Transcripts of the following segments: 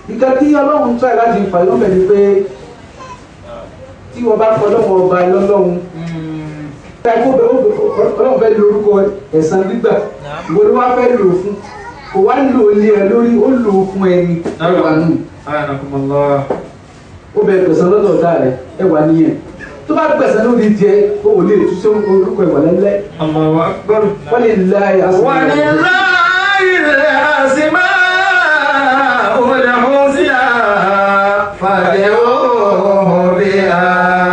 ìka tí ọlọ́run tọ́ ẹ̀ láti fà yọ́ bẹ̀rẹ̀ pé tí wọ́n bá fọ ọlọ́run ọba lọ́lọ́run ọlọ́run fẹ́ lo orúkọ ẹ̀san gbígbà ìwọ ló wá fẹ́ lò fún kò wá lò lé ẹ lórí ó lò fún ẹni ẹwà nù Anakumullah. ó bẹ gbẹ̀san lọ́dọ̀ ọ̀tá rẹ̀ ẹwà nìyẹn tó bá gbẹ̀san lórí jẹ ó ò lè tú sí orúkọ ẹwà lẹ́lẹ́ Allahu akbar. wọ́n lè láyé ولله الأسماء الحسنى فادعوه بها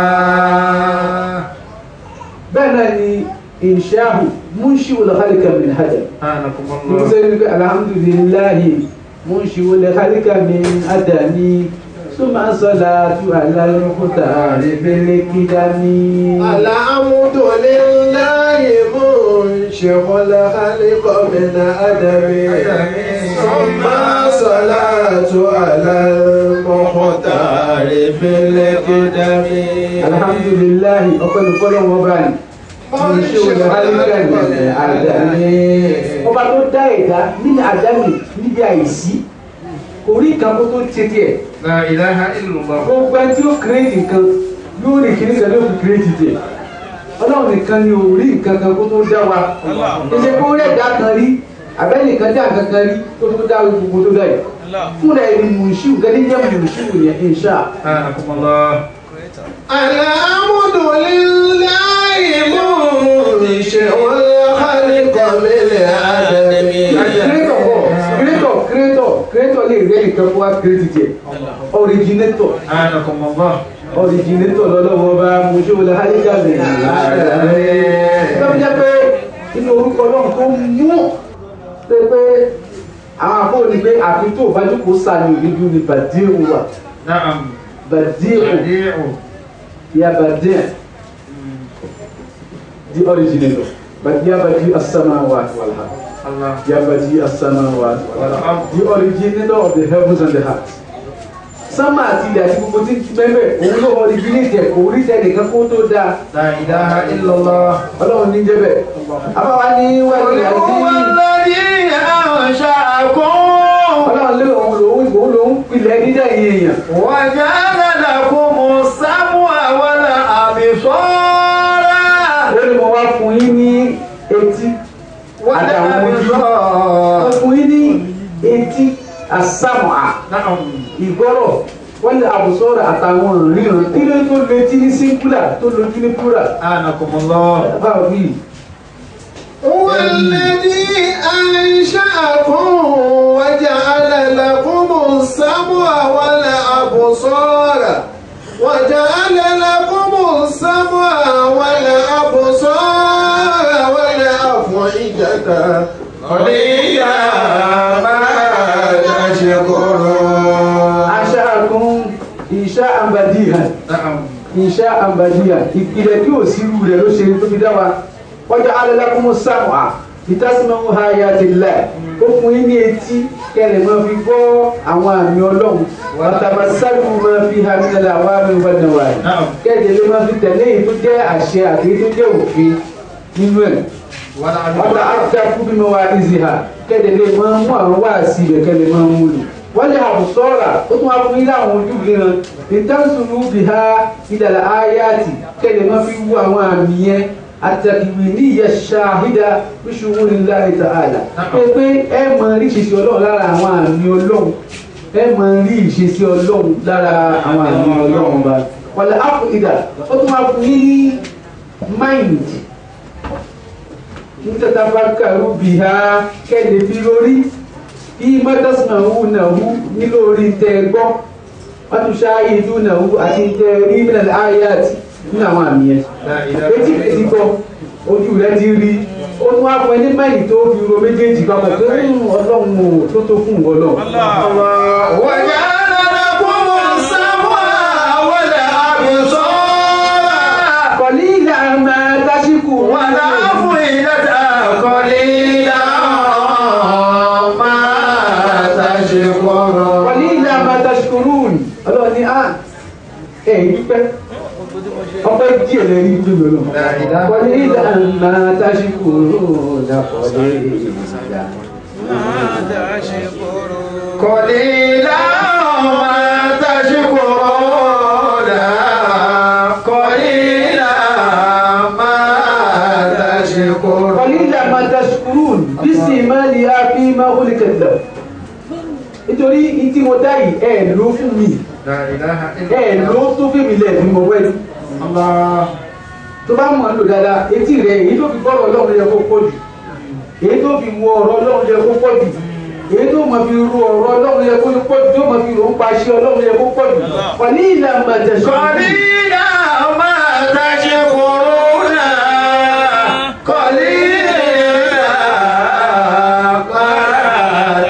bẹ́ẹ̀ náà ni ìṣáàbù múnṣí olùkálíkà min hadam أنكم mo الله sẹ́ ní pé alhamdulillahi múnṣí olùkálíkà min hadami súnmọ́ sọ́la tú alálùkúta rẹ̀fẹ́lẹ́ kídámí. الحمد لله منشئ الخلق من أدم ثم صلاة على المختار في القدم alhamdulillahi ọpẹ́ ní fọlọ́ wọn bá ní múnṣí olùkálíkà min hadami. ọba tó dá ẹ̀dá nínú àdámì níbi àìsí kò rí nǹkan kó tó tètè ẹ̀. لا إله إلا الله gbogbo ẹni tí ó kírètì nǹkan yóò rí kíní kan yóò fi kírètì tẹ̀ ọlọ́run nìkan ni ò rí nǹkan kan kó tó dá wa ṣe kó rí ẹ̀dá kan rí abẹ́nìkan dá nǹkan kan rí kó tó dá gbogbo tó dá yìí fúnra ẹni mùsùlùmí gẹ́gẹ́ jẹ́ mùsùlùmí yẹn insha أنكم الله الحمد لله منشئ الخلق من أدم kírètọ̀ bọ̀ kírètọ̀ kírètọ̀ kírètọ̀ lè rí ẹnìkan kó wá kírètì tẹ̀ ọ̀rìjìnẹ́tọ̀ أنكم الله ọ̀rìjìnẹ́tọ̀ lọ́lọ́wọ́ bá mùsùlùmí hálíkà mi lọ́wọ́ jẹ́ pé inú orúkọ náà tó mú pé pé àwọn àbúrò ní pé àfi tó bá jókòó sàmì òdìdú ni bàdíò wà نعم bàdíò بديع ya bàdíò the originator but ya bàdíò as-samawati wal ard الله ya bàdíò as-samawati wal ard والأرض the originator of the heavens and the earth sámà àti ilẹ̀ àti gbogbo tí mẹ́mẹ́ òun ló originate ẹ̀ kò rí tẹnìkan kó tó dáa لا إله إلا الله ọlọ́run ní jẹ́bẹ̀ àbáwá ní wẹ́ẹ̀lì àti هو الذي أنشأكم ọlọ́run lé òun lòun òun lòun pilẹ̀ dídá yìí èèyàn وجعل لكم السمع والأبصار ó ní mo wá fún yín ní etí àtàwọn ojú mo fún yín ní etí àsámọ̀à نعم ìgbọ́rọ̀ wọ́n lè àbùsọ̀rọ̀ àtàwọn ìríran kí ló tó lo etí ní singular tó lójú ní plural أنكم الله báwo bí هو الذي أنشأكم وجعل لكم السمع والأبصار وجعل لكم السمع والأبصار والأفئدة قليلا ما تشكرون aṣáàkún iṣẹ́ àǹbàdìhàn نعم iṣẹ́ àǹbàdìhàn ìpìlẹ̀ tí ò sí irú rẹ̀ ló ṣe tó fi dá wa wọ́jà alẹ́lákùnmọ́ sáwà ìtàsímọ̀ ha ya ti lẹ̀ ó fún yín ní etí kẹlẹ̀ máa fi gbọ́ àwọn àmì ọlọ́run wàtàbà sálù máa fi ha nílẹ̀ àwọn àmì ìbàdàn wà yìí نعم kẹ́ẹ̀dẹ̀ ló máa fi tẹ̀lé èyí tó jẹ́ àṣẹ àti èyí tó jẹ́ òfin nínú ẹ̀ wọ́n àfẹ́ fún bí mo wá ìzì ha kẹ́ẹ̀dẹ̀ lè máa mú àwọn wáàsí rẹ̀ kẹ́ẹ̀dẹ̀ máa mú lò wọ́n lè àbùsọ́ọ̀rà ó tún wá fún yín láwọn ojú ríran ìtànsùnú bí ha ìdàlà áyáàtì kẹ́ẹ̀dẹ̀ máa fi wú àwọn àmì yẹn àtàkìwì ní ìyẹ ṣáhídà bíṣubú nílá ìta àlà pé pé ẹ mọ rí ìṣesí ọlọ́run lára àwọn àmì ọlọ́run ẹ mọ rí ìṣesí ọlọ́run lára àwọn àmì ọlọ́run bá wàlẹ̀ ápù ìdà ó tún wá fún yín ní máìndì ntatafakaru biha kẹ́lẹ̀ fi lórí bí mọ́tàsánwó nàwó nílò orí tẹ́ gbọ́ wọ́n tún ṣááyé ìlú nàwó àti tẹ́ rí mílẹ̀ ayáàtì nínú àwọn àmì yẹn لا إله etí rẹ̀ ti gbọ́ ojú rẹ̀ ti rí ó tún wá fún ẹni mẹ́rin tó fi ro méjèèjì papọ̀ pé "Hmm, ọlọ́run ò tó tó fún ìwọ náà. وجعل لكم السمع والأبصار kọ̀lí ìlànà tásíkù والأفئدة قليلا ما تشكرون kọ̀lí ìlànà tásíkùrù ọlọ́run ní à ẹ̀yìn dúpẹ́ ọpẹ́ díẹ̀ lẹ́rí dúpẹ́ lọ́wọ́. لا إله kọ̀lí ìlànà tásíkù dàpọ̀lé ìlànà. قليلا nítorí tí mo dá yìí ẹ ló fún mi لا إله ẹ إلا ló الله tó fún mi lẹ́ẹ̀dí mo wẹ́ ni الله tó bá mọ̀ ọ́ lò dáadáa etí rẹ̀ èyí tó fi gbọ́rọ̀ ọlọ́run yẹ kó pọ̀ jù èyí tó fi wọ ọ̀rọ̀ ọlọ́run yẹ kó pọ̀ jù èyí tó mọ̀ fi ru ọ̀rọ̀ ọlọ́run yẹ kó pọ̀ jù tó mọ̀ fi rò ń paṣẹ ọlọ́run yẹ kó pọ̀ jù wà ní ìlànà tẹ̀sán قليلا ما تشكرون قليلا ما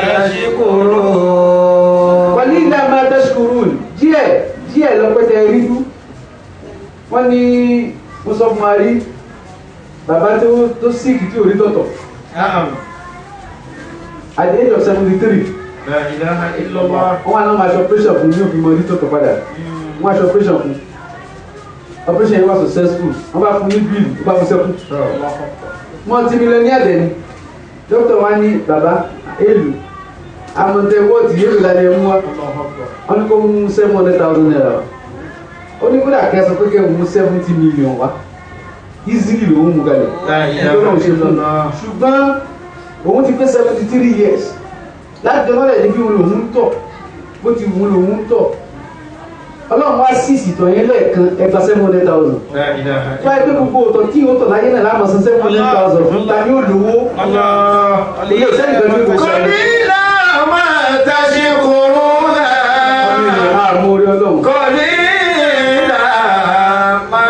تشكرون wọ́n ní ilé máa tẹ́sùkúrú díẹ̀ díẹ̀ lọ́pẹ́tẹ́ rídú wọ́n ní mo sọ fún wa rí bàbá tó tó síkì tí ò rí tọ̀tọ̀ نعم at the age of seventy three لا إله إلا الله wọ́n wá náà máa ṣe operation fún ní òfin mọ́ rí tọ̀tọ̀ padà wọ́n á ṣe operation fún operation yẹn wá successful wọ́n bá fún ní bill wọ́n bá fún sẹ́kù multi millionaire dẹ̀ ni dókítà wa ní bàbá èlù àmọ̀tẹ́ wọ́ọ̀tì yéèlù lálẹ́ mú wa wọ́n ní kó mú seven hundred thousand naira wá ó ní kódà kẹsàn pé kẹ́ mú seventy million wá easily lòún mú kalẹ̀ لا إله ẹgbẹ́ náà ṣe إلا fún un الله ṣùgbọ́n òun ti pé seventy three years láti jọ lọ́dẹ̀ ní bí òun lòún tọ̀ bó ti wù ú lòún tọ̀ ọlọ́run wá sí ìsìtọ̀ yẹn lẹ́ẹ̀kan ẹgbà seven hundred thousand لا إله wáyé pé gbogbo òtọ̀ tí ó tọ̀ láyé náà láàmú san seven hundred thousand fún ta ni ó lówó الله ilé iṣẹ́ ìgbà tó kò sọ ọ́ قليلا ما تشكرون àmọ́ orí ọlọ́run قليلا ما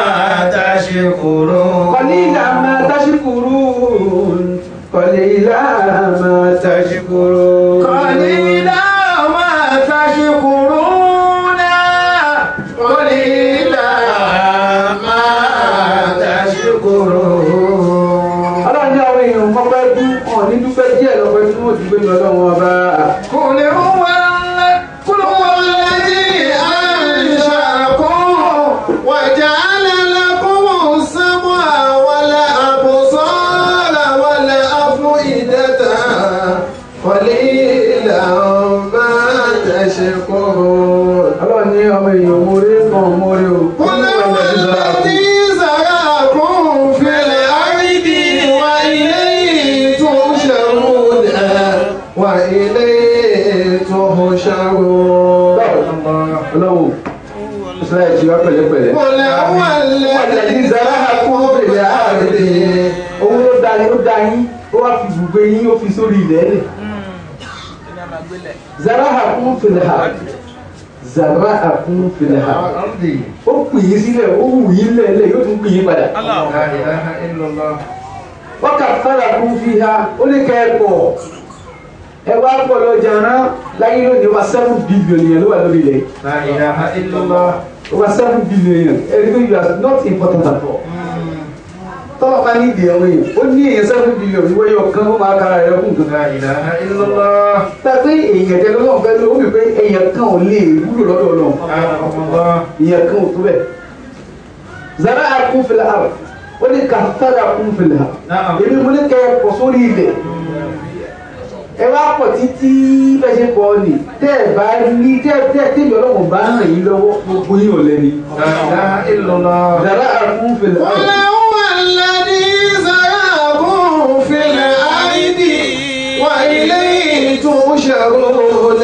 تشكرون قليلا ما تشكرون قليلا ما تشكرون قليلا ما تشكرون قليلا ما تشكرون ọlọ́run ní àwọn èèyàn kọ́pẹ́ dú ọ̀ ní dúpẹ́ díẹ̀ lọ́pẹ́ tí wọ́n ti gbé ní ọlọ́run ọba قل هو ال- قل هو الذي أنشأكم وجعل لكم السمع والأبصار والأفئدة قليلا ما تشكرون ọlọ́run ní ọmọ èèyàn mórí kan mórí o قل هو الذي زرعكم في الأرض وإليه تحشرون وإليه تحشرون ọlọ́run israẹli ti wá pẹ̀lẹ́pẹ̀lẹ́ قل هو wàlẹ́dí الذي zara kó fèrè àárẹ̀ owó ló da yín ó da yín ó wá fi gbùgbé yín ó fi sórí ilẹ̀ rẹ̀ zara kún fèrè àárẹ̀ zara kún fèrè àárẹ̀ أرضي ó pè yín sílẹ̀ ó wù yín lẹ́lẹ̀ yóò tún pè yín padà لا إله إلا الله wọ́n kà fara kún fi ha ó ní kẹ́ ẹ pọ̀ ẹ wá pọ̀ lọ jàrá láyé lónìí wá seven billion yẹn ló wà lórí ilẹ̀ لا إله إلا الله over seven billion yẹn ẹni pé you are not important at all tọ́lọ̀ bá ní ìdí ẹ̀wọ̀n yẹn ó ní èyàn seven billion ìwé yọ kan ó máa kára rẹ̀ fún nǹkan لا إله إلا الله tàbí èyàn jẹ́ lọ́wọ́ fẹ́ ló wí pé èyàn kan ò lè wúlò lọ́dọ̀ náà أعلم الله èyàn kan ò tó bẹ̀ zara akún fìlà àrùn ó ní kàtàrà akún fìlà àrùn نعم èmi mo ní kẹ́ ẹ pọ̀ sórí ilẹ̀ ẹ wá pọ̀ títí bẹ́ẹ̀ ṣe pọ̀ ni tẹ́ ẹ bá ní tẹ́ tẹ́ tẹ́bi ọlọ́run bá ràn yín lọ́wọ́ gbogbo yín ò lẹ́ni. لا إله إلا الله Zara akún fìlà قل àrùn. هو الذي زرعكم في الأرض وإليه تحشرون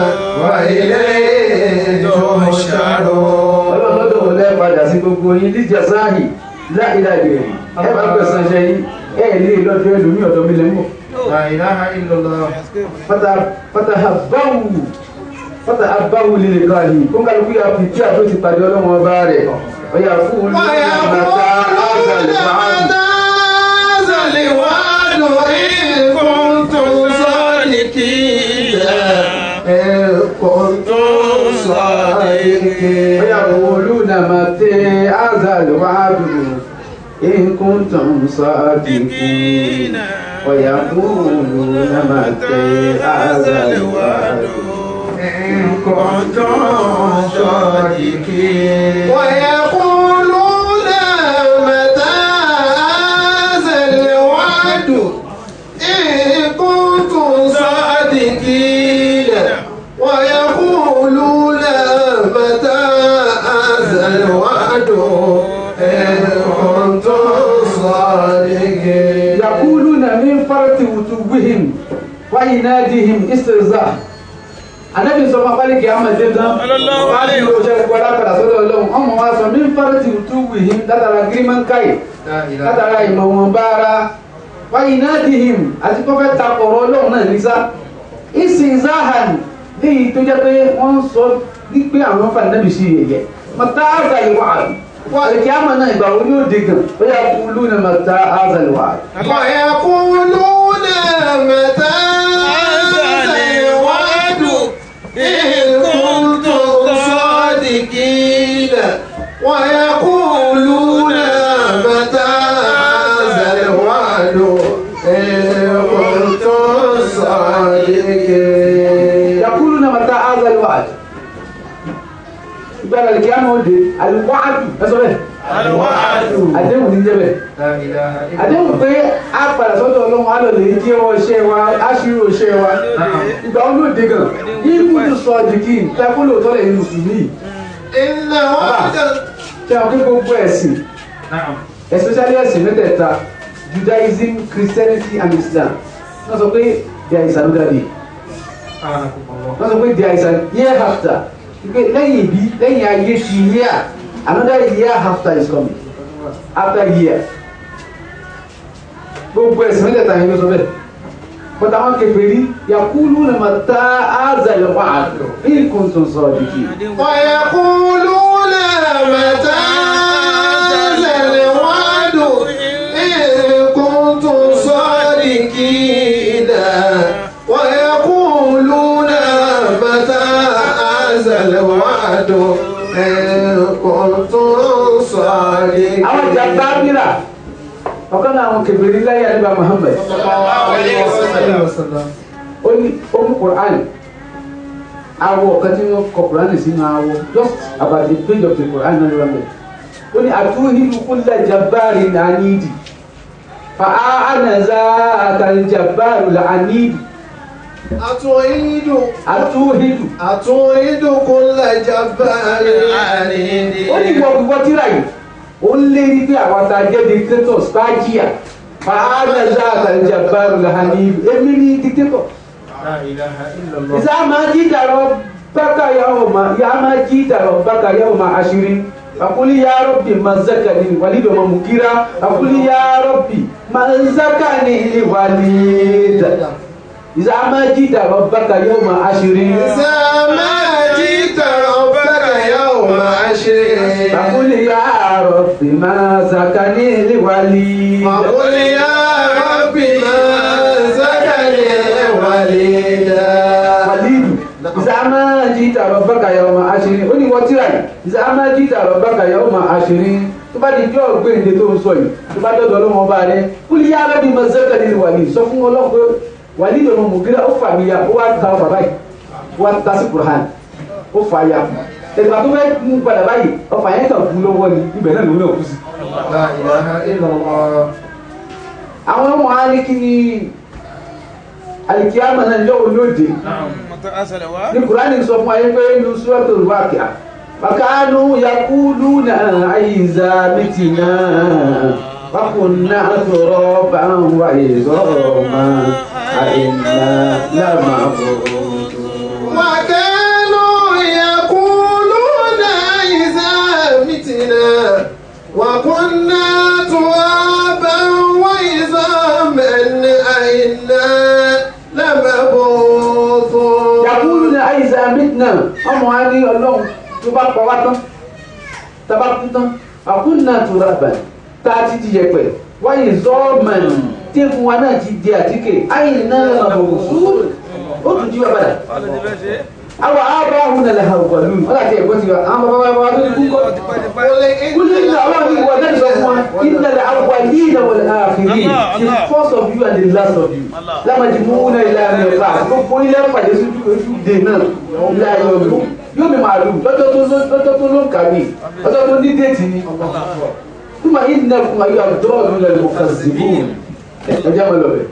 وإليه تحشرون ọlọ́run lọ́dọ̀ wọn lẹ́ padà sí gbogbo yín líjà sáàyè láìláìlè ẹ bá gbẹ̀sán ṣe yín ẹ lè lọ́dọ̀ ẹlòmí ọ̀dọ̀ mi lẹ́mọ̀ لا إله إلا الله fata abawu fata abawu lè ká yìí kó kálukú yà fi tí a tó ti pàdé ọlọ́run ọba rẹ̀ ọ̀yà fún un ní àmàta àgbàlẹ̀ ويقولون fàájì. متى هذا الوعد إن كنتم صادقين إن كنتم صادقين ويقولون متى هذا الوعد إن كنتم صادقين ويقولون متى هذا الوعد إن كنتم صادقين ويقولون متى هذا الوعد إن كنتم صادقين ويقولون متى هذا الوعد إن كنتم صادقين يقولون من فرط وتوبهم وعنادهم استهزاء anabi sọ ma pálí kì í ama dé gan Sallallahu wọ́n á ti alaihi lo ṣe gbọ́dá padà sọ́dọ̀ ọlọ́run ọmọ wa sọ mí fárẹ́ ti tú wìhín látara gírímánkáì لا إله látara ìmọ̀ wọn bára wáyé náà di him àti kọ́fẹ́ ta ọ̀rọ̀ ọlọ́run náà nísà ìsìn zahan léyìí tó jẹ́ pé wọ́n sọ wípé àwọn fà nábì sí yẹyẹ mọ̀tá àgbà ìwà wà lè kí á mọ̀ náà ìgbà wo yóò dé gan ó yà kú lónà mọ̀tá àgbà ìwà. ويقولون متى هذا الوعد إن كنتم صادقين ويقولون متى هذا الوعد إن كنتم صادقين yakulu na mọ̀tá àgbà ìwà ìgbà lè kí á mọ̀ dé àlùwàdù ẹ sọ bẹ́ẹ̀ àdéhùn ní jẹ́ bẹ́ẹ̀. لا إله إلا àdéhùn pé a padà sọ́dọ̀ ọlọ́run á lọ lè jẹ́ ọ ṣẹ́ wa á ṣírò ṣẹ́ wa ìgbà wọn ló dé gan yìí kú tó sọ àdìgí tẹ́kọ́ lóòótọ́ lẹ̀ ní mùsùlùmí إن وعد ṣe àwọn pé gbogbo ẹ̀sìn نعم especially ẹ̀sìn mẹ́tẹ̀ẹ̀ta Judaism Christianity and Islam wọ́n sọ pé there is another day سبحانكم الله wọ́n sọ pé there is an year after pé lẹ́yìn ìbí lẹ́yìn ayé ti year another year after is coming after year gbogbo ẹ̀sìn mẹ́tẹ̀ẹ̀ta yẹn ló sọ bẹ́ẹ̀ bọ́tà wọn kèfèrí yakulu na ma ta azal wa'ad in kuntum sadiqin ويقولون متى هذا الوعد إن كنتم صادقين ويقولون متى هذا الوعد إن كنتم صادقين àwọn jàmbábìrà ọ̀kan náà àwọn kèfèrí láyé àdúgbà Muhammad صلى الله عليه وسلم ó ní ó mú Quran awọ ọ̀kan tí wọ́n kọ Quran sínú awọ just about the page of the Quran náà lọ́wọ́ mẹ́ ó ní àtúhìlú kulla jabbarin anidi fa anaza àtàlìjàbáàrù làánìdì أتعيد àtúhìlú أتعيد كل جبار عنيد ó ní ìwọ gbogbo tíra yìí ó ń lé ní pé àwọn tá a jẹ́ dictators bá jìyà fa anaza àtàlìjàbáàrù làánìdì èmi ní dictator. لا إله إلا الله إذا ما جئت ربك يوم يا ما جئت ربك يوم عشر فقل يا ربي من زكاني وليد ومغيرة فقل يا ربي من زكاني وليد إذا ما جئت ربك يوم عشر إذا ما جئت ربك يوم عشر فقل يا ربي من زكاني وليد وقل يا رب ما زكني وليدا walidu ìsàmà jìtà rọ̀bàkà yawma àṣírí ó ní wọ́n tíra yìí ìsàmà jìtà rọ̀bàkà yawma àṣírí tó bá di jọ́ gbéǹde tó ń sọ yìí tó bá dọ́dọ̀ ọlọ́wọ́n bá rẹ kúlí yá bẹ́ẹ̀ bí mo zẹ́kẹ̀ nínú wàlí sọ fún ọlọ́run pé wàlí lọ́mọ mùgírà ó fà mí ya ó wá ta ọfà báyìí ó wá ta sí kùrán ó fà ya ìgbà tó fẹ́ mú padà báyìí ọfà yẹn kàn fún lọ́wọ́ ni ibẹ̀ náà ló náà kú sí. لا إله إلا الله àwọn ọmọ wa ní kí ni alikiyama náà yọ olóde ní kurani sọ fún ayé pé ní suratul Waqi'a fakanu yakuluna àyíza mitina wakunna turaban wa izama àìná lamabudun. وكانوا يقولون إذا متنا وكنا ترابا وعظاما أئنا لمبعوثون yakuluna àyíza mitina ọmọ wa ní ọlọ́run tó bá pa wá tán tábà kú tán wakunna turaban tá a ti di yẹpẹ wáyé zọ́ọ̀mọ̀n tí fún wa náà ti di àtíkè àìná lamabudun ó tún jí wa padà. àwọn abrahamu na lè hàn pẹ̀lú ọ̀là tí ẹ̀gbọ́n ti wá àwọn bàbá bàbá tó ti kú kọ́. kúlẹ̀ ní àwọn àti ìwọ náà sọ fún wa iná lè àwọn yìí náà wọlé àfìrí the first of you and the last of you lámàjì mú náà ilé àmì ọ̀la gbogbo ilé pàdé sójú ojú dè náà ilé ayé ọdún yóò mi màálù lọ́jọ́ tó ló- lọ́jọ́ tó ló ń kàwé lọ́jọ́ tó ní déètì ni túmọ̀ yìí nà fún wa yóò àdúrà ọ̀dún lẹ́nu kà zìbù ẹ̀jẹ̀ mọ̀ lọ́bẹ̀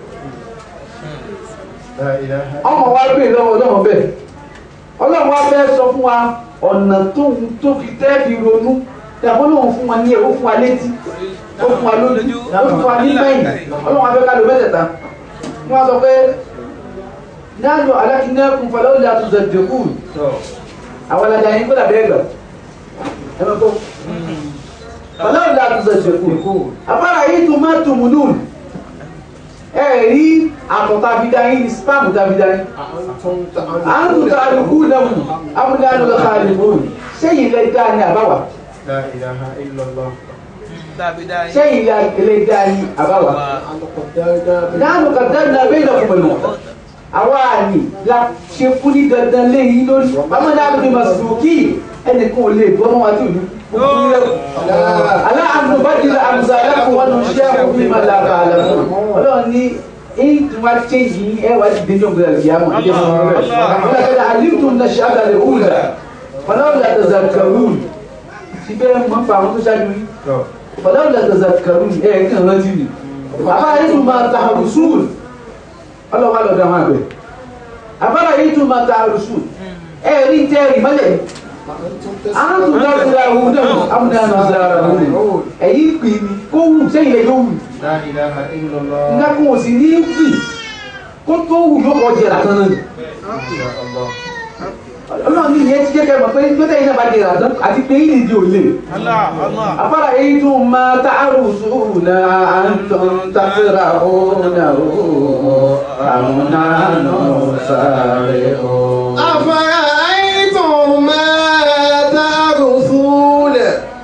لا إله ọmọ wa gbé lọ́wọ́ ọlọ́run bẹ́ẹ̀ ọlọ́run wa fẹ́ sọ fún wa ọ̀nà tó ń tó fi tẹ́ fi ronú dàbọ̀ lóun fún wa ní ẹ̀ ó fún wa létí ó fún wa lójú ó fún wa ní mẹ́yìn ọlọ́run wa fẹ́ ká ló mẹ́tẹ̀ẹ̀ta wọ́n á sọ pé nánú alákínákùn fọlọ́wọ́ la tó zẹ̀dẹ̀kùn àwọn alájà yín kódà bẹ́ẹ̀ gbà ẹ máa kọ́ fọlọ́wọ́ la tó zẹ̀dẹ̀kùn afárá yìí tó má tó múnú ẹ rí àtọ̀ tàbídá yín ní spam tàbídá yín àǹtù tàbíkù náà mú amúdánù lọ káàdì mú sẹ́yìn lẹ́ dá ní àbáwá لا إله إلا الله sẹ́yìn lẹ́ dá ní àbáwá nánú kàdánù bẹ́ẹ̀ náà fún mi àwa ni la ṣe fún ní dandan léyìn lórí báwọn náà ní masuki ẹnìkan ò lè gbọ́ mọ́ wa tí ò ní kúkú lẹ́kọ̀ọ́ aláàánú bá di la àmúzà aláàfin wọn ló ṣe àkókò ní màlá bá a lọ ọlọ́run ní èyí tí wọ́n á ṣe yìí ẹ wá ti dénjọ́ gbé ẹ̀rọ yàmù ní ẹ̀rọ rẹ̀ ọlọ́run àlìmtù ní ṣe àgàlẹ̀ òwúlà ọlọ́run àti zakaru síbẹ̀ mọ́ fà àwọn tó ṣáájú yìí ọlọ́run àti zakaru ẹ̀ kí n rántí ni bàbá yìí tún máa ta àrùsùn ọlọ́run á lọ dá wọn àgbẹ̀ àbára yìí tún máa ta àrùsùn ẹ̀ rí tẹ́ ìmọ́lẹ̀ àánú dákúrá òun náà amúnáàánú sára òun ẹ̀yìn pè mí kó wù sẹ́yìn lẹ́yìn òwù لا إله إلا الله nǹkan kò sì ní wì kó tó wù yóò kọ́ jẹ̀rà tán náà ما شاء الله ọlọ́run ní ìyẹn ti jẹ́kẹ́ mọ̀ pé tó tẹ̀yìn náà bá jẹ̀rà tán àti pé yìí nìdí ò lè àbára yìí tún máa ta àrùsùn náà àǹtọ̀ tàfẹ́ra òun náà àmúnáàánú sára òun. أفرأيتم ما ترثون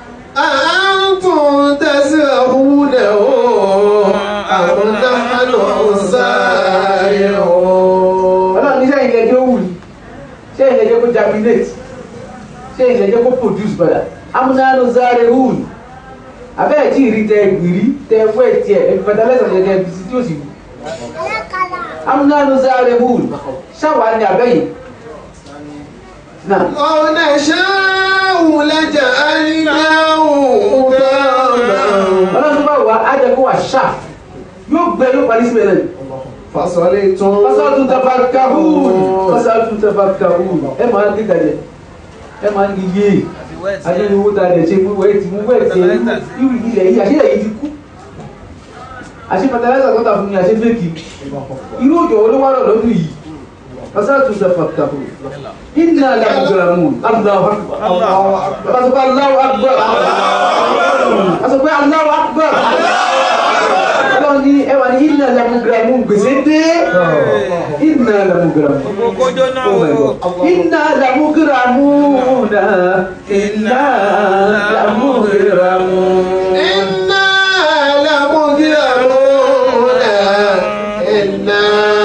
أأنتم تزرعونه أم نحن الزارعون ọlọ́run ní sẹ́yìn lẹ́jọ́ wù ní sẹ́yìn lẹ́jọ́ kó germinate sẹ́yìn lẹ́jọ́ kó produce padà amúnáàánú sáré wù ní abẹ́ẹ̀ tí ìrí tẹ ìrí tẹ wẹ́ tiẹ̀ ẹ̀fí fertilizer yẹ tẹ bisi tí ó sì wù amúnáàánú sáré wù ní sáwà ní abẹ́yìn náà لو نشاء لجعلناه حطاما ọlọ́run tó bá wà á jẹ́ kó wà ṣá yóò gbẹ yóò parí síbẹ̀ náà فصلتم fasọ́tún tafakahun fasọ́tún tafakahun ẹ máa ń dídà jẹ ẹ máa ń di yé adéni owó ta dẹ̀ ṣe mú wẹ́ẹ̀ tí mú wẹ́ẹ̀ tí irú ilẹ̀ yìí àṣírí yìí ti kú àṣí fertilizer tó ta fún mi àṣí fẹ́ẹ̀kì irú òjò olówárọ̀ lọ́dún yìí fasọ́tún tafakahun iná làmúgbàmù Allahu akbar fasọ́pẹ́ Allahu akbar fasọ́pẹ́ Allahu akbar ọlọ́run ní ẹwà ní iná làmúgbàmù gbèsè dé iná làmúgbàmù. Oh my God. Inna lamugramuna inna lamugramuna إنا لمغرمون إنا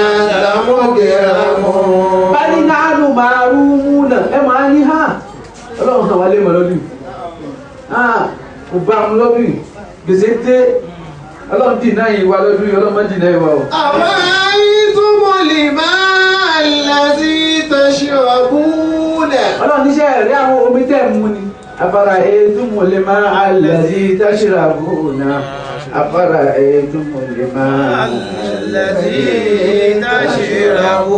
لمغرمون bali nanu marumuna ẹ máa ní ha ọlọ́run kan wà lé mọ̀ lọ́dún ha kò bá mu lọ́dún gbèsè dé ọlọ́run dì náà yìí wá lọ́dún yìí ọlọ́run má dì náà yìí wá o. أرأيتم الماء الذي تشربون ọlọ́run níṣẹ́ rí àwọn omi tẹ̀ mú ni afárá ètùmù lè má alẹ́sí táṣìràbù náà afárá ètùmù lè má alẹ́sí táṣìràbù.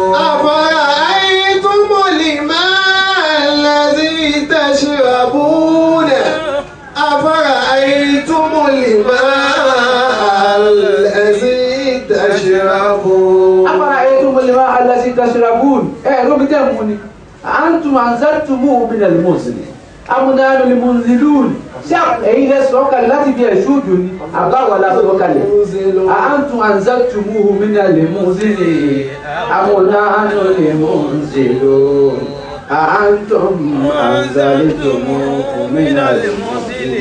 أفرأيتم الماء الذي تشربون أفرأيتم الماء الذي تشربون afárá ètùmù lè má alẹ́sí táṣìràbù ẹ̀ lómi tẹ̀ mú ni àǹtùm àǹzàtùmù bínà lè mọ̀ sí ni amúnáàlú lè mú zìlúùn ṣé ẹ̀yin lẹ sọ kalẹ̀ láti bí ẹ̀ṣú òjò ni àbáwọlá sọ kalẹ̀ àǹtùm àǹzàtùmù bínà lè mú sí ni amúnáàlú lè mú zìlúùn àǹtùm àǹzàtùmù bínà lè mú sí ni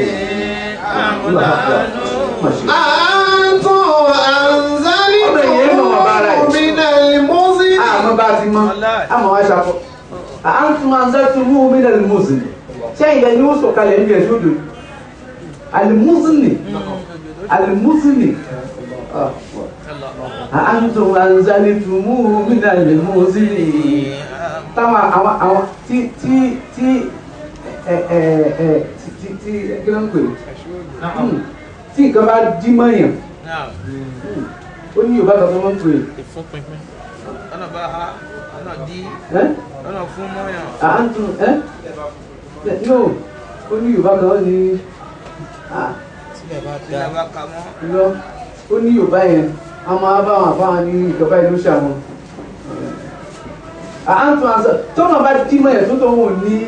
أنتم أنزلتم من المزن àmọ́ bá ti mọ́ àmọ́ wá ṣàkọ́ àǹtùm àǹzàtùmù bínà lè mú sí ni ṣé ilẹ̀ ni ó sọ kalẹ̀ níbi ẹ̀ṣú òjò alimusini alimusini àǹtùm àǹzàtùmù bínà lè mú sí ni táwọn àwọn àwọn tí tí tí ẹ ẹ ẹ tí tí tí kí ló ń pè Hmm. tí nǹkan bá dí mọ́yàn ó ní yorùbá kan tó máa ń pè ìfúnpinpin ọ̀nà bá ha ọ̀nà dí é ọ̀nà fún mọ́yàn. àǹtùm ẹ no ó ní yorùbá kan ó ní ah ilẹ̀ bá ka mọ́. lọ ó ní yorùbá yẹn a máa bá wọn àbáwọn ní ìjọba ìlú ṣàwọn à ń tún àṣà tọ́nà bá dí mọ́ ẹ̀ tó tó wọn ò ní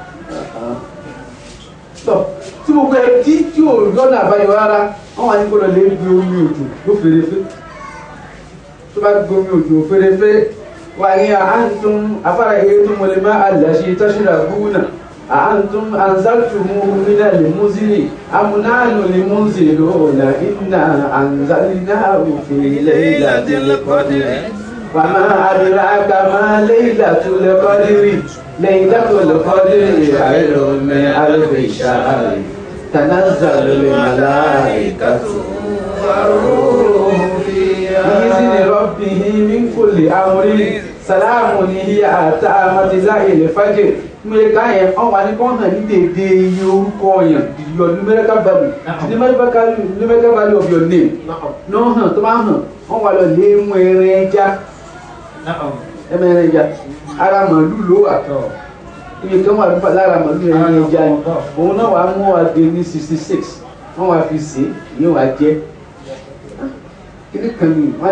tọ́ tí gbogbo ẹ̀ dí tí ò lọ́nà àbáyọ rárá wọ́n wà ní kó lọ lè gbé omi òjò ló fèrèfé tó bá gbé omi òjò fèrèfé wà ní àhántún afárá èyí tó mọ̀lẹ́ má àlàṣe tọ́ṣìlá gúnà àhántún àǹzáltùmù nínà lè múzìlì amúnáàlù lè múzìlì lóòlà iná àǹzálínáàrù fi lẹ́yìnlá tẹ́lẹ̀ kọ́dìrì wàmá àdìrákà má lẹ́yìnlá tẹ́lẹ̀ kọ́dìrì lẹ́yìnlá tẹ́lẹ̀ kọ́dìrì àìlọ́mẹ́ alẹ́ ìṣàárẹ̀ تنزل الملائكة والروح بإذن ربه من كل أمر سلام هي حتى مطلع الفجر mo ká yẹn wọn wà ní kó hàn ní dédé iye orúkọ yẹn your numerical value numerical numerical value of your name náà hàn tó bá hàn wọn wà lọ lé mú ẹran ẹja ẹran ẹja ara màálù ló wà iye kan wà nípa lára màálù ẹran ẹja ni òun náà wàá mú wa dé ní sixty six wọn wàá fi sè é yóò wá jẹ kíní kan ní wọn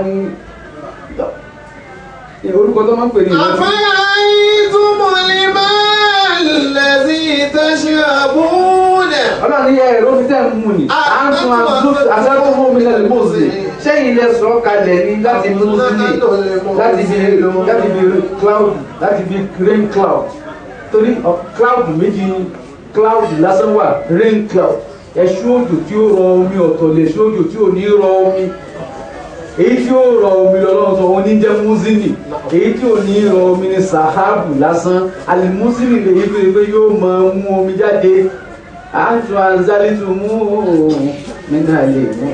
ní orúkọ tó máa ń pè ní ìwádìí. أفرأيتم الماء الذي تشربون ọlọ́run ní ẹ̀rọ fi tẹ́ ń mú ni à ń tún àṣàkó mú mi lẹ́nu mọ́ọ̀sì sẹ́yìn ilẹ̀ sọ kalẹ̀ ní láti mú sí ní láti fi láti fi cloud láti fi rain cloud torí ọ- cloud méjì ni cloud lásán wà rain cloud ẹ̀ṣú òjò tí ó rọ omi ọ̀tọ̀ lè ṣú òjò tí ò ní rọ omi èyí tí ó rọ omi lọ́lọ́run sọ wọn ní jẹ́ muzini èyí tí ò ní rọ omi ní sahabu lásán alimuzini lè yí pé yóò máa mú omi jáde àtú anzalitu mú mínà lè mú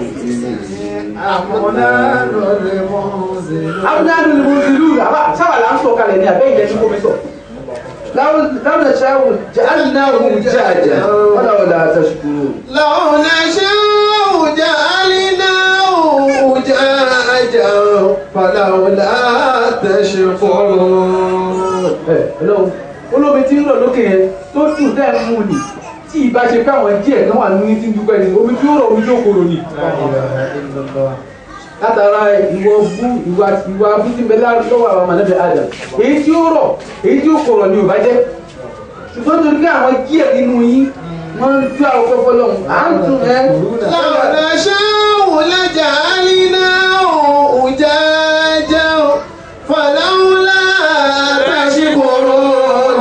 abúlé ni mo ti lù àbá sábà là ń sọ kalẹ̀ ní abẹ́ ìjẹ́ tí kò mi sọ láwọn ṣáwù jàǹdàwù jàjà wọn làwọn là tẹ̀sùkúrò. لو نشاء جعلناه أجاجا فلولا تشكرون ẹ ọlọ́run olómi tí ń lọ lókè yẹn tó dùn dẹ́ ń mú ni tí ìbá ṣe káwọn díẹ̀ kan wà ní tí ń dúpẹ́ ni omi tí ó rọ̀ omi tí ó korò ni. látara ìwọ bú ìwà ìwà bísímbẹ lọ́wọ́ àwọn mọ̀lẹ́bí adam èyí tí ó rọ̀ èyí tí ó korò ni ò bá jẹ́ ṣùgbọ́n torí pé àwọn díẹ̀ nínú yín wọ́n ń tú àwọn kọ́kọ́ lọ́hùn à ń tún ẹ́. لو نشاء لجعلناه أجاجا فلولا تشكرون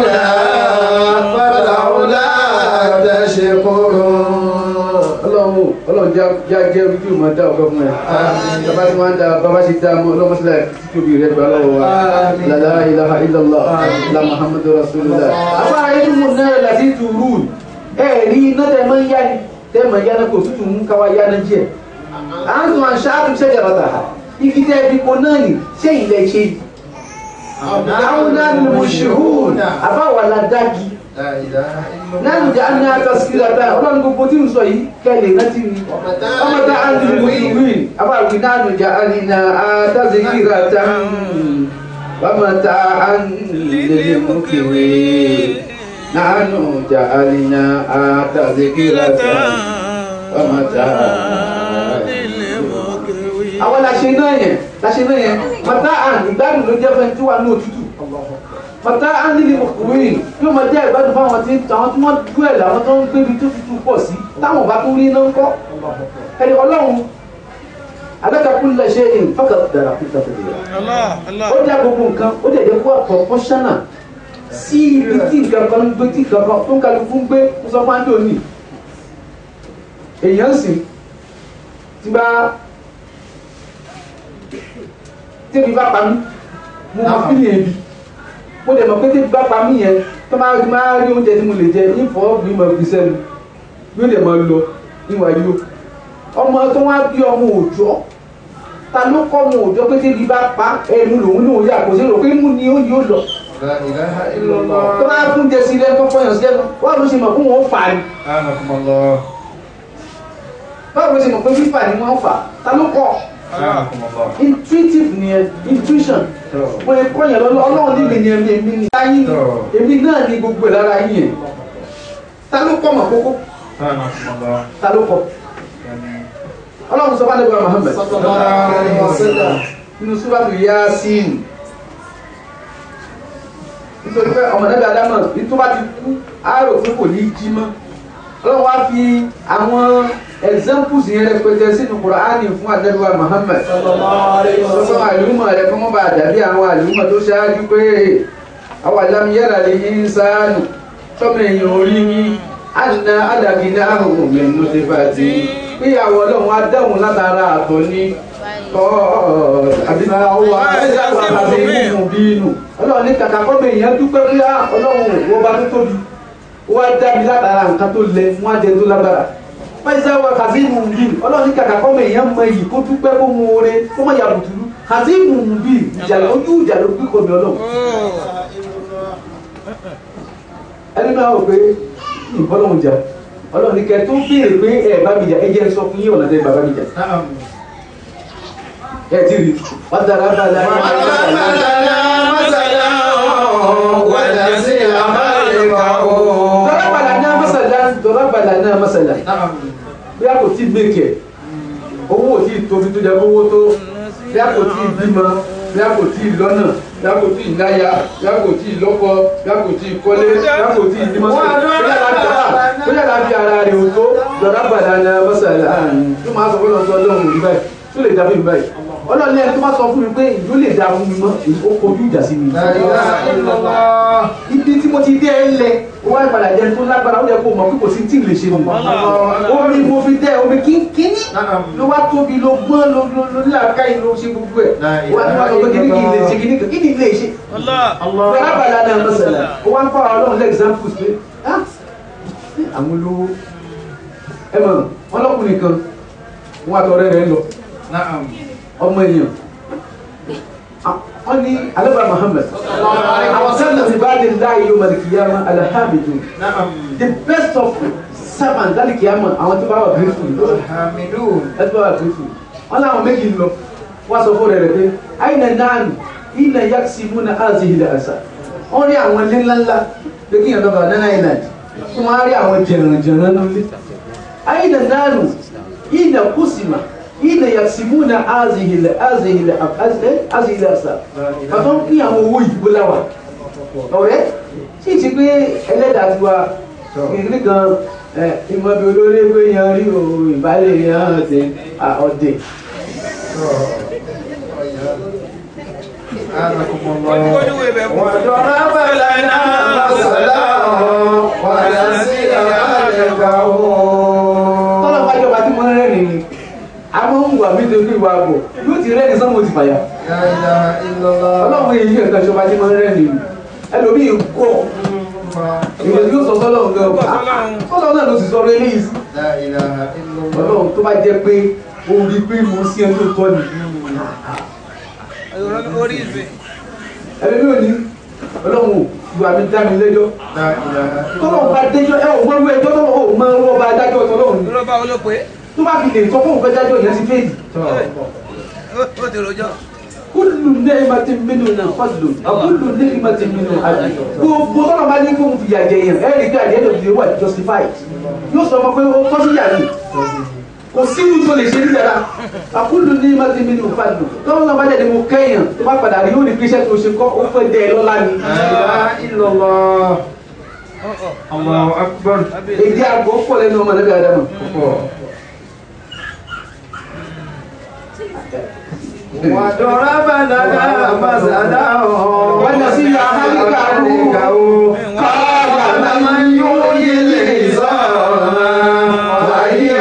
فلولا تشكرون ọlọ́run ọlọ́run já já jẹ́ ojú ìmọ̀ dá ọ̀gá fún ẹ. bàbá tí wọ́n ń da bàbá ṣe dá mọ́ ọlọ́mọ sílẹ̀ títí tóbi rẹ̀ gbà lọ́wọ́ wa. lálá ilaha illallah la muhammadu rasulillah. àbá ayélu mu náà láti tùrù ẹ rí iná tẹ mọ yá ni tẹ mọ yá náà kò tútù mú káwá yá náà jẹ. à ń tún àṣà àtúnṣe jàrá tà igi tẹ ibi kò náà ni ṣé ilẹ̀ ṣe yìí. àwọn náà ni mo ṣe hù àbá wà ládàgì náà jẹ́ àná àtàsíkìlátà ọlọ́run gbogbo tí ń sọ yìí kẹ́lẹ̀ rántí ni ọmọ tá a ń lu mùsùlùmí abáwí náà jẹ́ àná àtàsíkìlátà ọmọ tá a ń lè mú kiri náà jẹ́ àná àtàsíkìlátà ọmọ tá a àwọn làṣẹ náà yẹn làṣẹ náà yẹn mọ̀tá àn ìgbádùn ló jẹ́ fẹ́ tí wà ní òtútù mọ̀tá ánìlì ọkùnrin yóò máa jẹ́ ìgbádùn fáwọn tí àwọn tí wọ́n dú ẹ̀ làwọn tó ń gbé ibi tó tutù pọ̀ sí táwọn bá tún rí iná ń kọ́ ẹni ọlọ́run alákàkùn lè ṣe in fọ́kà dára fún ìtàkùn Allah, Allah. ó dá gbogbo nǹkan ó dẹ̀ jẹ́ kó proportional sí ibi tí nǹkan kan ń gbé tí nǹkan kan tó ń kálukú ń gbé ó sọ fún ájò ní èèyàn sì ti bá tẹ́bi bá pa mí mo máa fi ní ebi mo dẹ̀ mọ̀ pé tẹ́bi bá pa mí yẹn tó máa rí máa rí oúnjẹ tí mo lè jẹ ní fọ́ mi mọ̀ fi sẹ́nu yóò dẹ̀ máa lọ níwà yóò ọmọ tó wá bí ọmọ òòjọ́ ta ló kọ́ ọmọ òòjọ́ pé tẹ́bi bá pa ẹnu lòun náà yà kò sí rò pé mú ni ó yóò lọ لا إله إلا الله tó bá fún jẹ sí ilé tó fọyàn sí ẹnu wọ́n ló ṣe mọ̀ fún wọn fà ní أعانكم الله báwo ló ṣe mọ̀ pé fífà ni wọ́n fà ta ló kọ́ أعانكم الله intuitive nìyẹn intuition mo lè kọ́ yẹn lọ́lọ́ ọlọ́run níbi ni èmi èmi ni láyé èmi náà ni gbogbo ẹ̀ lára yín yẹn ta ló kọ́ mọ̀ kókó أعانكم الله ta ló kọ́ ọlọ́run sọ fún adébọ̀lá Muhammad sallallahu alaihi wasallam nínú súbàtù Yasin nítorí pé ọmọ nàbí adámọ̀ ní tó bá ti kú àárò pé kò ní jí mọ́ ọlọ́run wá fi àwọn examples yẹn rẹpẹtẹ sínú Kùránì fún àdẹ́bíwá Muhammad sọ́sọ́ àlùmọ̀ rẹ̀ kọ́ mọ́ bá dàbí àwọn àlùmọ̀ tó ṣáájú pé àwọn àlámiyára lè ní sáánù tọ́mọ èèyàn orí ní àná àdàgídá àrùn mẹ́nu ti bá ti pé àwọn ọlọ́run á dáhùn látara àtọ̀ ní ọlọ́run ní kàkà kọ́mọ èèyàn dúpẹ́ pé ọlọ́run wo bá tó tóbi ó wá dá mi látara nǹkan tó lẹ fún àjẹ tó lágbára pẹ́sẹ́ wa kazeem bí ọlọ́run ní kàkà kọ́mọ èèyàn mọ iyì kó dúpẹ́ kó mú oore kó mọ̀ yà bùtùlù kazeem bí ìjà ojú ìjà ló gbé kọ́mi ọlọ́run ẹni náà wò pé ìbọ́lọ́hún jà ọlọ́run ní kẹ́ tó béèrè pé ẹ bá mi jà ẹ jẹ́ sọ fún yín ọ̀nà tẹ́ bàbá mi jà ẹ ti rí wọ́n dára bá la dọ́rọ́bàlà náà mọ́sàlá dọ́rọ́bàlà náà mọ́sàlá bí a kò tí mẹ́kẹ̀ owó ò tí tóbi tó jẹ owó tó bí a kò tí bímọ bí a kò tí lọ́nà bí a kò tí náya bí a kò tí lọ́kọ bí a kò tí kọ́lé bí a kò tí nímọ́sọ̀ bí a láti ara rẹ̀ ò tó dọ́rọ́bàlà náà mọ́sàlá tó máa sọ fún ọ̀sán ọlọ́run rí báyìí tó lè dá fún mi báyìí ọlọ́run lẹ́yìn tó máa sọ fún mi pé ìlú lè dá fún mi mọ́ ó kojú ìjà sí mi ibi tí mo ti dé ẹ lẹ ó wá ìpadà jẹ tó lágbára ó yẹ kó mọ̀ pé kò sí tí ì lè ṣe mi omi mo fi dẹ omi kínkínní ló wá tóbi ló gbọ́n ló ló ló láàká yìí ló ṣe gbogbo ẹ̀ wá ní wá sọ pé kíní kì í lè ṣe kíní kì í lè ṣe bẹ́ẹ̀ bàlá náà mọ̀sálà ó wá ń fọ́ àwọn ọlọ́run lẹ́gzámpùs pé àwọn olówó ẹ mọ̀ wọn lọ́kùnrin kan wọn àtọ̀rẹ́ rẹ̀ lọ ọmọ èèyàn wọ́n ní alaba Muhammad àwọn sẹ́lẹ̀ ti bá lè láàyè yóò mọ̀lẹ̀ kìyàmá alhamdu the best of servants láti kìyàmá àwọn tí bá wà grateful ẹ tí bá wà grateful wọ́n láwọn méjì lọ wọ́n sọ fún rẹ̀ rẹ̀ pé àyìnà náànù ìnà yàtì múna áàzì ilẹ̀ àṣà wọ́n rí àwọn ilé ńláńlá pé kí yàn lọ́ba nánà island tí wọ́n á rí àwọn jẹ̀rànjẹ̀ràn nílé àyìnà náànù ìnà kùsìmà ina yasimuna azihile azihile azihile asa pàtó ń pín àwọn owó ìdìbò láwà ọ̀rẹ́ sì ti pé ẹlẹ́dàá ti wa ìrírí kan ìmọ̀bí olórí pé yan rí o ìbálẹ̀ yan ti ọ̀dẹ̀. وضرب لنا مثلا ونسي خلقه tọ́lọ̀ bá jọba tí mo rẹ́rìn ni àwọn ń wà mí dojú ìwà àbọ̀ yóò ti rẹ́rìn sọ́mọ́ ti fàyà لا إله إلا الله ọlọ́run èyí ẹ̀ka ìjọba tí mo rẹ́rìn ni ẹlòmíì kọ́ èyí yóò sọ sọ́lọ́ nǹkan ọ̀gá sọ́lọ́ náà ló sì sọ rẹ léyìí sí لا إله إلا الله ọlọ́run tó bá jẹ́ pé ó rí pé mo sí ẹni tó tọ́ ni orí ìfẹ́ ẹni ló ní ọlọ́run ìwà mi dá mi lẹ́jọ́ لا إله tọ́lọ́run bá déjọ́ ẹ ò gbọ́dọ̀ ẹjọ́ tọ́lọ́run ò mọ ọwọ́ bá dájọ́ tọ́lọ́run ni lọ́ba olópe tó bá fi lè sọ fún òun fẹ́ dájọ́ ìyẹn ti fèèdì ó ti rojọ́ kúlù nẹ́ẹ̀màtì mínú náà fọ́dùlù àkúlù nẹ́ẹ̀màtì mínú àdì gbogbo tọ́lọ̀ bá ní kó ń fìyà jẹ yẹn ẹ̀rí pé àdéhùn òdìdí wà justified yóò sọ fún pé ó tọ́ sí yàrá kò sí ní tó lè ṣe níjàrá àkúlù nẹ́ẹ̀màtì mínú fọ́dùlù tọ́lọ̀ náà bá jáde mo kẹ́yàn tó bá padà rí yóò rí píṣẹ́ tó ṣe kọ́ ó fẹ́ dẹ́ ẹ lọ́lá ni. لا إله إلا الله الله أكبر èdè àgọ́ pọ̀ lẹ́nu ọmọ nàbí adamu. وضرب لنا مثلا ونسي خلقه قال من يحيي العظام وهي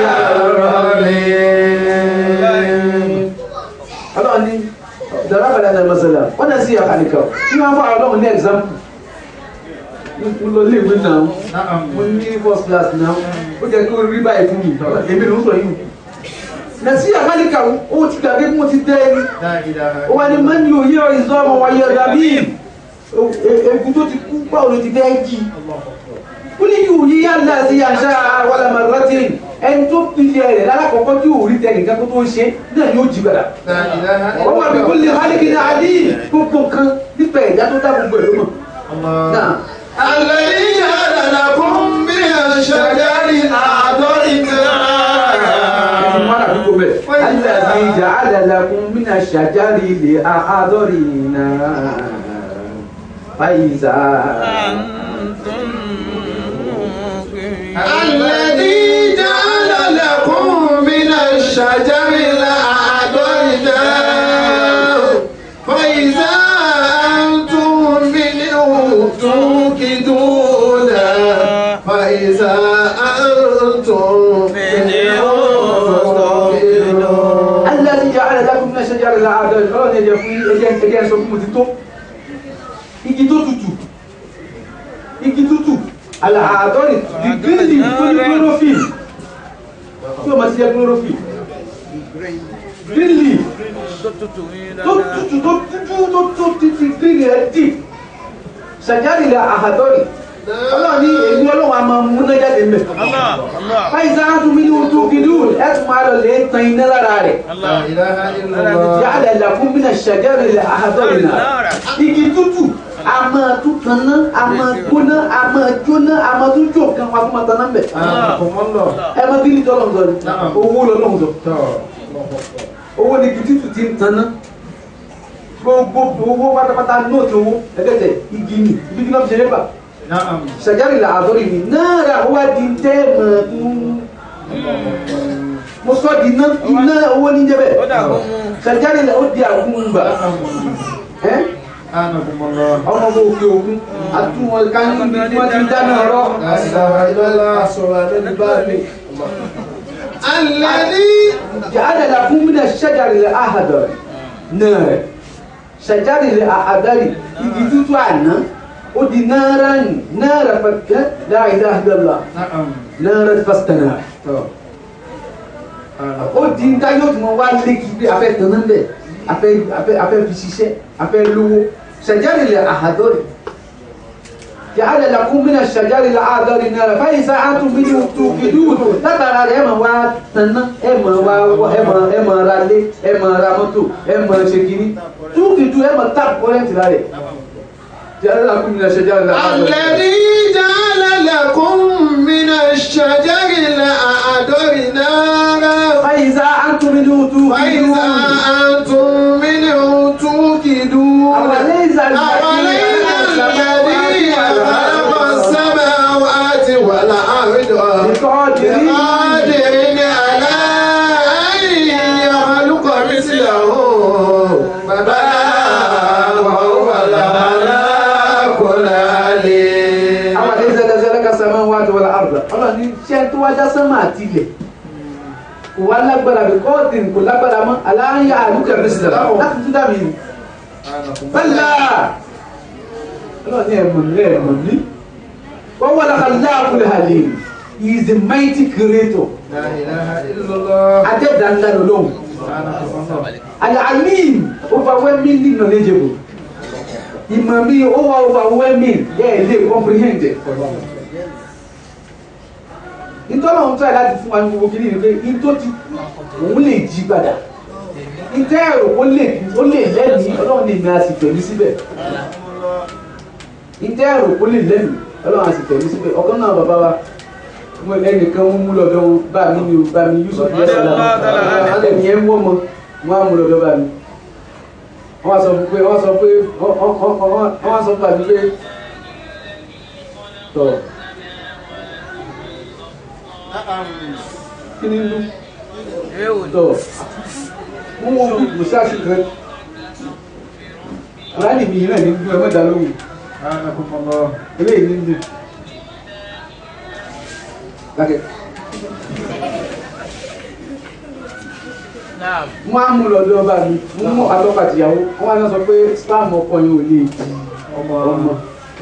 رميم ọlọ́run ní dọ̀rọ̀bàdà náà mọ́sálà wọ́n náà sí àkàlìkà kí wọ́n fọ́ ọlọ́run ní example mo lọ ilé ìwé náà نعم mo ní first class náà ó jẹ́ kí o rí báyìí fún mi èmi ló ń sọ yìí nà sí àkàlìkà ó ti gbàgbé bí mo ti tẹ́ ẹni لا إله ó wà ní mẹ́ni òye ìzọ́ ọmọ wáyé rabi egun tó ti kú báwo ló ti fẹ́ jí ó ní yóò yí yàrá sí àṣà wàlámà rọ́tìn ẹni tó pilẹ̀ rẹ̀ lálákọ̀ọ́kọ́ tí ò rí tẹ nìkan tó tó ń ṣe náà yóò jí padà لا إله wọ́n wà bí kò lè hálíkì ní àdí gbogbo nǹkan nípa ẹ̀dá tó dá gbogbo ẹ̀ ló mọ̀ الله náà الذي جعل لكم من الشجر أعضاء ẹni mọ́ra àdúgbò bẹ́ẹ̀ alàbí ìjà alàlàkùn mínà ṣàjárì lè àádọ́rì náà fàyíṣà. أنتم موقنون الذي جعل لكم من الشجر الأخضر نار فإذا أنتم منه توقدون فإذا أنتم منه توقدون الذي جعل لكم من الشجر الأخضر ọlọ́run ẹ̀jẹ̀ fún ẹ̀jẹ̀ ẹ̀jẹ̀ sọ fún mo ti tó igi tó tutù igi tútù àlàádọ́rì the green leaf tó ní chlorophyll tí o ma ti jẹ chlorophyll green leaf tó tutù tó tutù tó tó tó títí green rẹ̀ deep ṣàjárì lẹ àhàdọ́rì ọlọ́run ní èmi ọlọ́run a máa múná jáde mẹ́ الله الله fáìsà á tún mí ní ojú gidú ẹ̀ tún máa lọ lè tan iná lára rẹ̀ لا الله إله إلا الله yàrá làkún bí na ṣàjárì lẹ àhàdọ́rì náà igi tútù a máa tún tanná a máa gbóná a máa jóná a máa tún jó kan wa tún máa tanná mbẹ أنكم الله ẹ máa bí ní tọ́lọ̀ ń sọ ni owó lọ́lọ́ ń sọ owó ni igi tútù ti ń tanná gbogbo owó pátápátá nóòtù owó ẹgbẹ́tẹ̀ igi ni ibi tí wọ́n fi ṣe lébà نعم ṣàjárì là àdórí ni náírà ó wá di tẹ́ẹ̀mọ̀ mo sọ di iná iná owó ní jẹ́ bẹ́ẹ̀ ó dàgbọ́ mú ṣàjárì là ó di àgùnbà ẹ́ أنكم الله ọmọ ọmọ òkè òkun àtúwọn ká níbi tí wọ́n ti ń dáná ọ̀rọ̀ لا إله إلا الله sọ̀rọ̀ lẹ́nu báyìí. الذي جعل لكم من الشجر الأخضر نار شجر الأخضر igi tútù àná ó di náírà ní náírà fàkẹ́ la ilaha illallah نعم náírà fàstánà ó di ń dáyọ̀ tí wọ́n wá lé kí pé afẹ́ tán náà bẹ̀ afẹ́ afẹ́ afẹ́ fi ṣiṣẹ́ afẹ́ lówó شجر الأخضر جعل لكم من الشجر الأخضر نارا فإذا أنتم منه توقدون látara rẹ̀ ẹ máa wá tanná ẹ máa wá ẹ máa ẹ máa ra lé ẹ máa ra mọ́tò ẹ máa ṣe kínní túkìtù ẹ máa tap kọ́rẹ́ǹtì lára ẹ̀ جعل لكم من الشجر الأخضر الذي جعل لكم من الشجر الأخضر نارا فإذا أنتم منه فإذا توقدون أنتم منه توقدون أوليس أوليس الذي خلق السماوات والأرض بقادر بقادر على أن يخلق مثله بلى وهو الخلاق العليم àwọn àdéhùn ẹ̀dá ẹ̀dá sàmà wà tó wọlé àrùbá ọlọ́run ní ṣé tó wájá sánmà àti ilẹ̀ kò wá lágbára bí kọ́ọ̀tì kò lágbára mọ́ aláǹyà àlùkà bísílẹ̀ láti tún dà mí nù. bẹ́ẹ̀la ọlọ́run ní ẹ̀mọ̀ ní ẹ̀mọ̀ ní wọ́n wọ́n lọ́ka láàbùlẹ̀ hàlẹ́ he is the mighty creator لا إله إلا الله adẹ́dàá ńlá lọ́wọ́ سبحانك الله alalim overwhelmingly knowledgeable ìmọ̀ mi ó wà overwhelming ẹ̀ lè comprehend it. ìtọ́nà ń tọ́ ẹ̀ láti fún wa ní gbogbo kìíní ni pé ìtọ́ ti òun lè jí padà ìtẹ́ ẹ̀rọ ó lè ó lè lẹ́mìí ọlọ́run lè ní a sì tẹ̀lé síbẹ̀ ìtẹ́ ẹ̀rọ ó lè lẹ́mìí ọlọ́run a sì tẹ̀lé síbẹ̀ ọ̀kan náà bàbá wa mo ẹnìkan ń mú lọ́dọ̀ wọn bá mi ni o bá mi Yusuf yẹ sọ́la alẹ́ nìyẹn ń wọ́ mọ́ wọn á mú lọ́dọ̀ bá mi wọ́n á sọ fún pé wọ́n sọ pé wọ́n wọ́n á sọ fún àbí pé tọ̀ kí ni ń lú ewu ni tọ̀ wọ́n wọ́n bí kò sáà sí kan kùránì mi yìí náà ní gbé ọmọdé lóhùn سبحانكم الله eléyìí ní ndé lákẹ́ naam wọ́n á mú lọ́dọ̀ ọba mi wọ́n mú àtọ́kọ̀ àtìyàwó wọ́n á sọ pé spam ọkọ yẹn ò lè di ọmọ ọmọ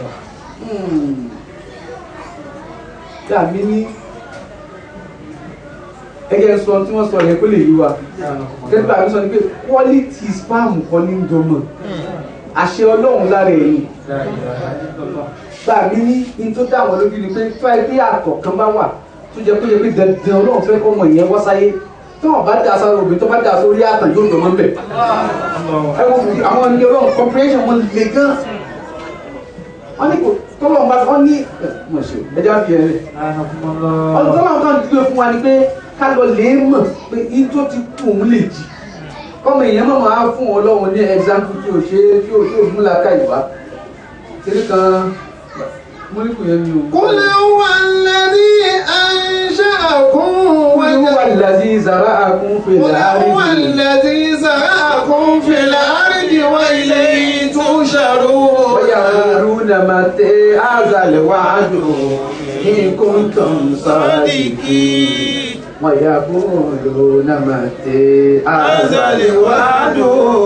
yà mí ní ẹgẹ sọ tí wọ́n sọ yẹn kó lè yí wa kẹ́tù àmì sọ ni pé quality spam kọ́ ní jọmọ àṣẹ ọlọ́run lára ẹ̀yìn لا إله إلا الله gbà mí ní in tó dá wọn lójú ni pé tó ẹ bí àtọ̀ kan bá wà tó jẹ́ pé yẹ pé dandan ọlọ́run fẹ́ kọ́ ọmọ ìyẹn wá sáyé tó wọn bá dà sára obìnrin tó bá dà sórí àtàn yóò dọ̀ mọ́ bẹ̀. ẹ wo fi àwọn ẹni ọlọ́run comprehension wọn le gan wọ́n ní kò tọ́lọ́run bá wọ́n ní ẹ mọ̀ ṣe ẹja fi ẹ̀ rẹ̀ سبحانكم ọdún الله tọ́lọ́run kan dúró fún wa ni pé ká lọ lè mọ̀ pé in tó ti kú òun lè jì kọ́mọ èèyàn mọ̀ máa fún ọlọ́run ní example tí ò ṣe tí ò tí ò múlá ká ìwá kiri kan múlíkù yẹn ni o. قل هو الذي أنشأكم wọ́n ní wà lásì zara àkún قل fèlè هو àrídì. الذي زرعكم في الأرض وإليه تحشرون ويقولون متى هذا الوعد إن كنتم صادقين ويقولون متى هذا الوعد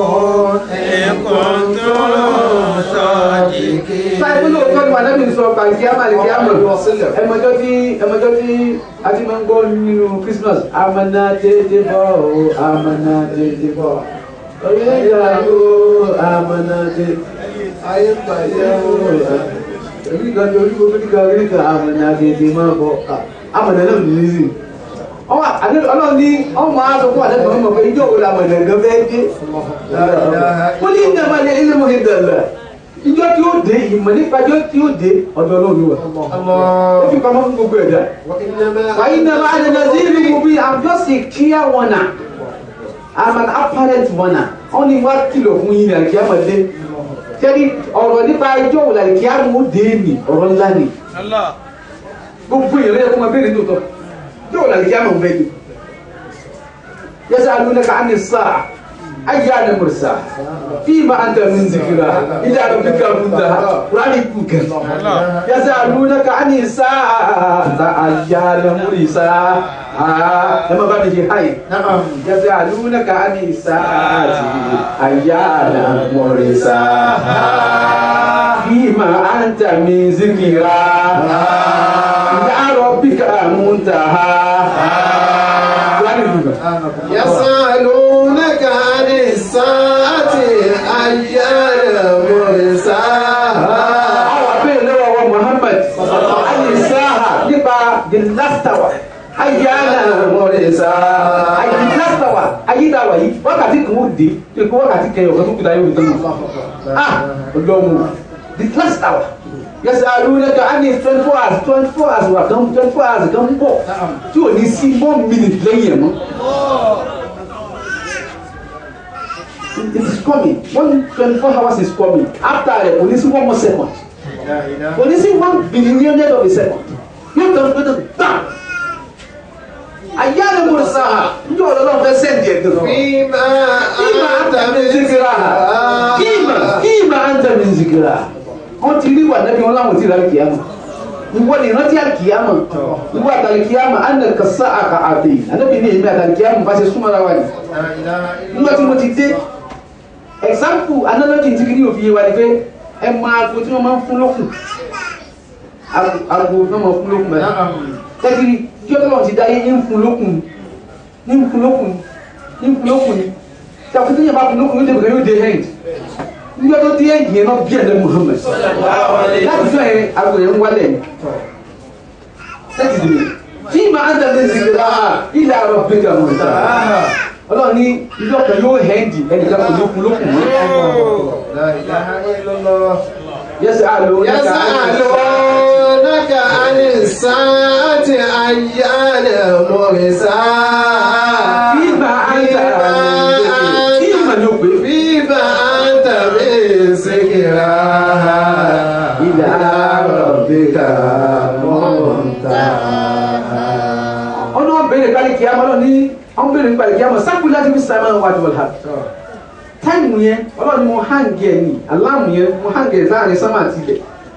Báyìí ló tọ́ ni Màdámì sọ pàǹkì àmàlìkì àmọ̀. Ẹmọjọ́ tí ẹmọjọ́ tí a ti máa ń gbọ́ nínú Christmas. Amana dédé bọ̀ o, amana dédé bọ̀. Oyè ìgbà o, amana dédé. Ayé pàdé o. Èmi kan tó orí gbogbo nígbà orí kan amana dédé máa bọ̀. Amana náà ní sí. Ọwọ́ ọlọ́run ní ọmọ aṣọ fún àdébọ̀ ọmọ pé ijó wo la mọ̀ ẹ̀gán fẹ́ dé. Ó ní ìdàgbà ní ilé mọ̀ ìdàgbà ìjọ tí ó dé ìmọ̀ nípa ìjọ tí ó dé ọ̀dọ̀ ọlọ́run wa. ó fi pamọ́ fún gbogbo ẹ̀dá. wàyí náà máa ń nà sí ìlú mo bí i'm just a clear warner i'm an apparent warner wọ́n ní wá kìlọ̀ fún yín ní àkíyàmọ̀dé. sẹ́ni ọ̀rọ̀ nípa ìjọ wò lálẹ́ kí á mú dé ní ọ̀rọ̀ ńlá ni. Allah. gbogbo èèyàn lẹ́yìn fún wa bẹ́ẹ̀ ni tó tọ́ ìjọ wò lálẹ́ kí á mọ̀ bẹ́ẹ̀ ni. yas'alunaka 'ani as-sa'a ayyana mursaha fima anta min zikraha ila rabbika muntaha qur'ani kukan يسألونك عن الساعة أيان مرساها لما بعد شيء هاي نعم يسألونك عن الساعة أيان مرساها فيما أنت من ذكرها إلى ربك منتهى يسألونك عن الساعة أيان مرساها àwọn abẹ́rẹ́ lọ́wọ́ wa Muhammad alisaha nípa the last hour ayana mọ̀rẹ́sà ayi the last hour ayédáwà yìí wákàtí kan ó dé tó kó wákàtí kẹyọ kan tó kú dáyé òde náà ah ọlọ́mu the last hour yẹsẹ alúlẹ́ka á ní twenty four hours twenty four hours wà kan twenty four hours kan ń bọ̀ tí ò ní sí one minute lẹ́yìn ẹ̀ mọ́. It is coming. One twenty-four hours is coming. After rẹ̀ kò ní sí one more second kò ní sí one billionth of a second yóò tán pé tán tán ayé àlẹ́ mo sá ha njẹ́ ọ̀dọ́ náà fẹ́ sẹ́ǹdì ẹ̀ gan. فيما Kíma أنت anta min من zikira ذكرها kíma kíma anta min zikira wọ́n ti rí wà nẹ́bí wọn láwọn ti rà kìámà ìwọ ni ìrántí àkìámà ìwọ àtàlìkìámà ànà kàsá àkà àbẹ̀ ànábì ní èmi àtàlìkìámà bá ṣe súnmọ́ra wa ni لا إله إلا nígbà tí mo ti dé example analogy ti kí ni òfin yé wa ni pé ẹ máa agbo tí wọ́n máa ń fún lókun Agbo- agbo tí wọ́n máa ń fún lókun bẹ́ẹ̀ نعم tẹ́tìrì kí ọlọ́run ti dáyé ń fún lókun ní ń fún lókun ní ń fún lókun ni tí a kò tí yẹn bá fún lókun yóò dé bẹ̀rẹ̀ yóò dé end nígbà tó dé end yẹn náà bí ẹ̀dẹ̀ Muhammad láti fẹ́ yẹn agbo yẹn ń wálẹ̀ ni tẹ́tìrì tí màá ń tẹ̀lé zikira ilẹ̀ àrọ̀ bẹ́ẹ̀ gà mọ̀ ta ọlọ́run ní ilé ọ̀kan yóò hẹ́ndì ẹnìkan kò lókun lókun mọ́ لا إله إلا الله yẹsẹ̀ àlọ́ يسألونك عن الساعة أيان مرساها Fíìmà àǹtà fíìmà ló pé فيما أنت من ذكرها إلى ربك ọ̀nà ọ̀bẹ̀rẹ̀ kálí kìámà náà ní ọ̀bẹ̀rẹ̀ kálí kìámà sákùú láti fi sàmà wájú ọ̀la táìmù yẹn ọlọ́run mo hàǹgì ẹ̀ ní aláàmù yẹn mo hàǹgì ẹ̀ láàrin sánmà àti ilẹ̀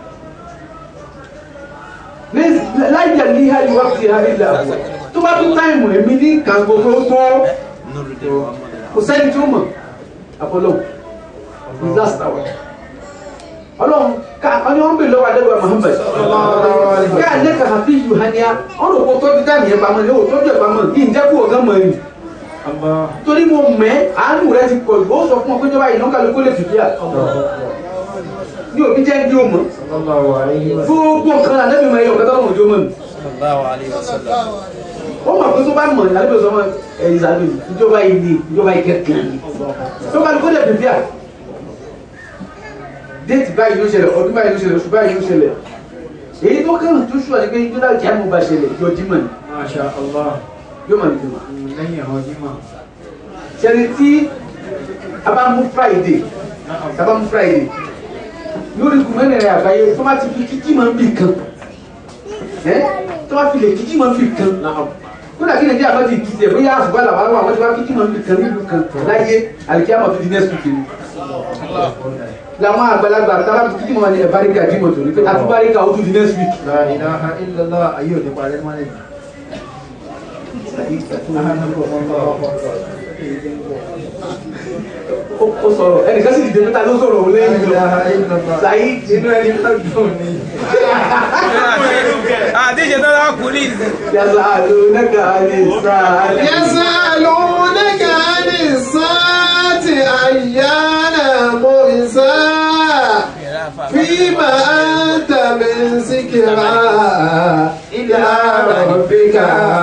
láì jà ní hàlì wá fi hàlì là tó bá tún táìmù ẹ̀mí ní nǹkan gbogbo tó kò sẹ́ni tó mọ̀ àpọ̀lọ́ disaster wa ọlọ́run ká ọni wọn bè lọ́wọ́ adébọ̀ Muhammad ká ẹ̀ lẹ́ka hafi yu hania ọ̀rọ̀ kò tọ́jú táìmù yẹn pamọ́ ní o tọ́jú ẹ̀ pamọ́ kí n jẹ́ kó o gán mọ́ ẹ̀yìn torí mo mẹ́ àánú rẹ ti pọ̀ jù ó sọ fún ọ pé jọba yìí lọ́kàlù kó lè fìdí à ní òbí jẹ́ bí o mọ̀ صلى الله عليه وسلم gbogbo nǹkan àdébí mọ̀ ẹ̀yọ̀ kẹta ọmọ òjò mọ̀ ní Sallallahu alayhi wa sallam. ó mọ̀ pé tó bá mọ̀ ní àdébí sọmọ ẹ̀yìn sàbí ìjọba yìí ni ìjọba yìí kẹ̀kẹ́ ni lọ́kàlù kó lè fìdí à déètì báyìí ló ṣẹlẹ̀ ọdún báyìí ló ṣẹlẹ̀ oṣù báyìí ló ṣẹlẹ̀ èyí tó kẹ́rù tó ṣùwà ní pé ìjọba kìá mo bá ṣẹlẹ̀ yóò jí mọ̀ ní ما شاء الله yóò mọ̀ ní jùmọ̀ lẹ́yìn ọjímọ̀ ṣẹlẹ̀ tí a bá mú Friday نعم a bá mú Friday lórí kùmẹ́rẹ̀ rẹ̀ àgbáyé tó bá ti fi kíkí máa ń bì kan ẹ́ tó bá fi lè kíkí máa ń bì kan kódà kí nàìjíríà bá ti kí tiẹ̀ bóyá àfùgbà làwọn àwọn àwọn tí wọ́n kíkí máa ń bì kan nílùú kan láyé àlìkíyàmọ̀ tó di next week ni làwọn àgbàlagbà tábà tó kíkí máa ń ẹ̀ báríkà jímọ̀ tó ní pé àtúbáríkà ó tún di next week La ilaha illallah ayé òní parẹ́ mọ́ lẹ́yìn. ó ó sọ̀rọ̀ ẹnìkan sì dìde pẹ́ta ló sọ̀rọ̀ òun La lẹ́yìn lọ ilaha illallah. Saheed inú ẹni náà dùn ni. àdéjẹ tó dáa kú ní yàtọ̀ àlò nẹ́ka ní sáà يسألونك عن الساعة أيان مرساها فيما أنت من ذكرها إلى ربك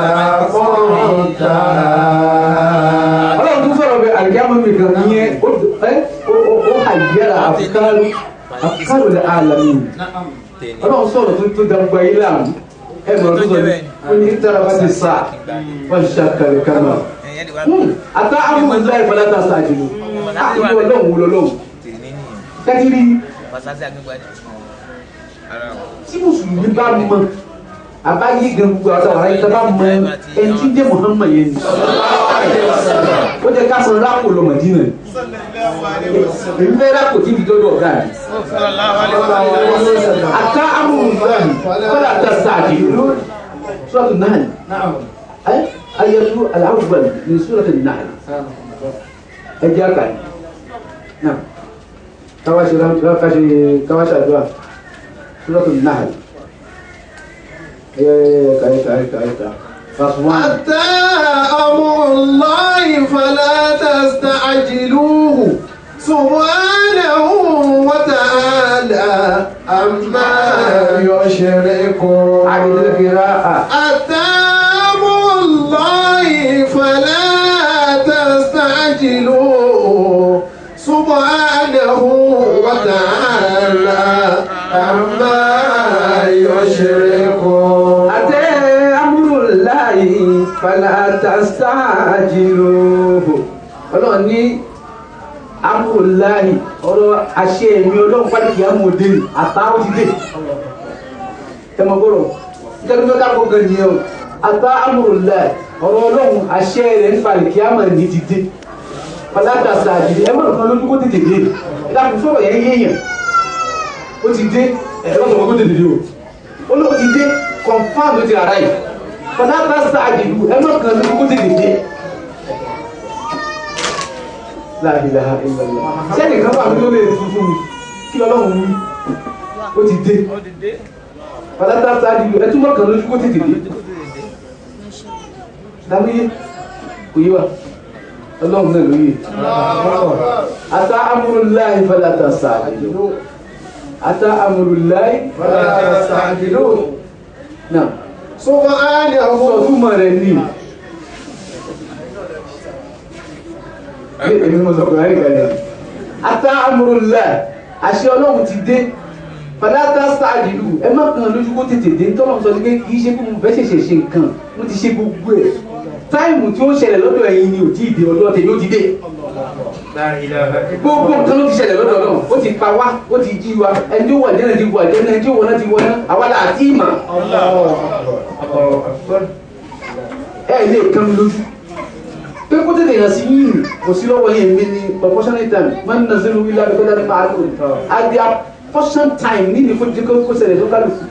منتهى ọlọ́run tún sọ̀rọ̀ bẹ àlìjáàmù mi kan ìyẹn ó ẹ ó ó ó àyẹ̀rà àfikàrù àfikàrù lè àlàmì ọlọ́run sọ̀rọ̀ tó tó dàgbà yìí láàmú ẹ mọ̀ tó sọ̀rọ̀ ó ní tẹ́lá bá ti sá wọ́n ṣàkàlẹ̀ kama ẹ̀yẹ́ ti wá àtà àwọn ọmọ ìlú ìfọdà ta sáàjì lò àti ọlọ́run wò lọ́lọ́run tèrè ní nìyẹn kẹ́kiri pàṣásí agbègbè ni ara wọn. tí mùsùlùmí bá mọ àbáyé gan gbogbo àwọn àwọn aráyé tó bá mọ ẹni tí ń jẹ́ Muhammad yẹn ni ó jẹ́ ká sọ rákò lọ Mádínà èmi fẹ́ rákò tí ibi dọ́dọ̀ ọ̀gá mi àtà àwọn olùmọ̀ràn kọ́lá ta sáàjì lò sọ́ọ̀tù náà ẹ ayẹtu aláwùbọ̀n ní sọ́ọ̀tù náà ẹ jẹ́ àkàrí náà káwá ṣe káwá ṣe àdúrà sọ́ọ̀tù náà ẹ kàyé kàyé kàyé kàyé verse one. حتى أمر الله فلا تستعجلوه سبحانه وتعالى عما يشركون عدد القراءة أتى أمر الله فلا تستعجلوه سبحانه وتعالى عما يشركون أتى أمر الله فلا تستعجلوه ọlọ́run ní amúláyì ọ̀rọ̀ àṣẹ èmi ọlọ́run pàdé kìí amòde àtàwọn ti dé ẹ mọ gbọ́dọ̀ nítorí tó dáko gan nìyẹn o àtà amúláyì ọ̀rọ̀ ọlọ́run àṣẹ rẹ̀ ń falẹ̀ kìí amọ̀ ní ti dé pàtàkì àjèjì ẹ mọ̀ nǹkan lójú kó tètè dé ẹ dákun sọ̀rọ̀ yẹn yéèyàn ó ti dé ẹ lọ́sọ̀ kó tètè dé o olóò ti dé confam ló ti rà yìí pàtàkì àjèjì ẹ mọ̀ nǹkan lójú kó tètè dé la ilaha illallah sẹ́ni kan wà ló lè fún fún mi kí ọlọ́run wí ó ti dé ó ti dé pàtàkì sáájú ẹ túbọ̀ kan lójú kó tètè dé dábíyé kò yé wa ọlọ́run náà ló yé ata amúrúláì fàlàtà sáájú ata amúrúláì fàlàtà sáájú náà سبحانه sọ̀túnmọ̀ rẹ̀ ní èmi mo sọ kùnrin àríkà ni ata amúrúláì àṣẹ ọlọ́run ti dé fàlàtà sáájú ẹ má kàn lójú kó tètè dé tọ́lọ́run sọ ní pé kì í ṣe kó mo fẹ́ ṣẹ̀ṣẹ̀ ṣe nǹkan mo ti ṣe gbogbo ẹ̀ táìmù tí ó ṣẹlẹ̀ lọ́dọ̀ ẹ̀yin ni ò tí ì dé ọdún tèmi ó ti dé La ilaha gbogbo nǹkan ló ti ṣẹlẹ̀ lọ́dọ̀ náà ó ti pa wá ó ti jí wa ẹni tí ó wà jẹ́nà ti wà jẹ́nà ẹni tí ó wọ̀ náà ti wọ̀ náà àwa là á tí ì mà Allahu Akbar. ẹ lè kán mi lójú pé kó tètè yàn sí yìnyín kò sí lọ́wọ́ yẹn mi ní proportional time máa ń nàzẹ́rù wíwá bí kọ́dá ní máa lò at their portion time ní ní kó jẹ́ kó kó ṣẹlẹ̀ tó kálukú.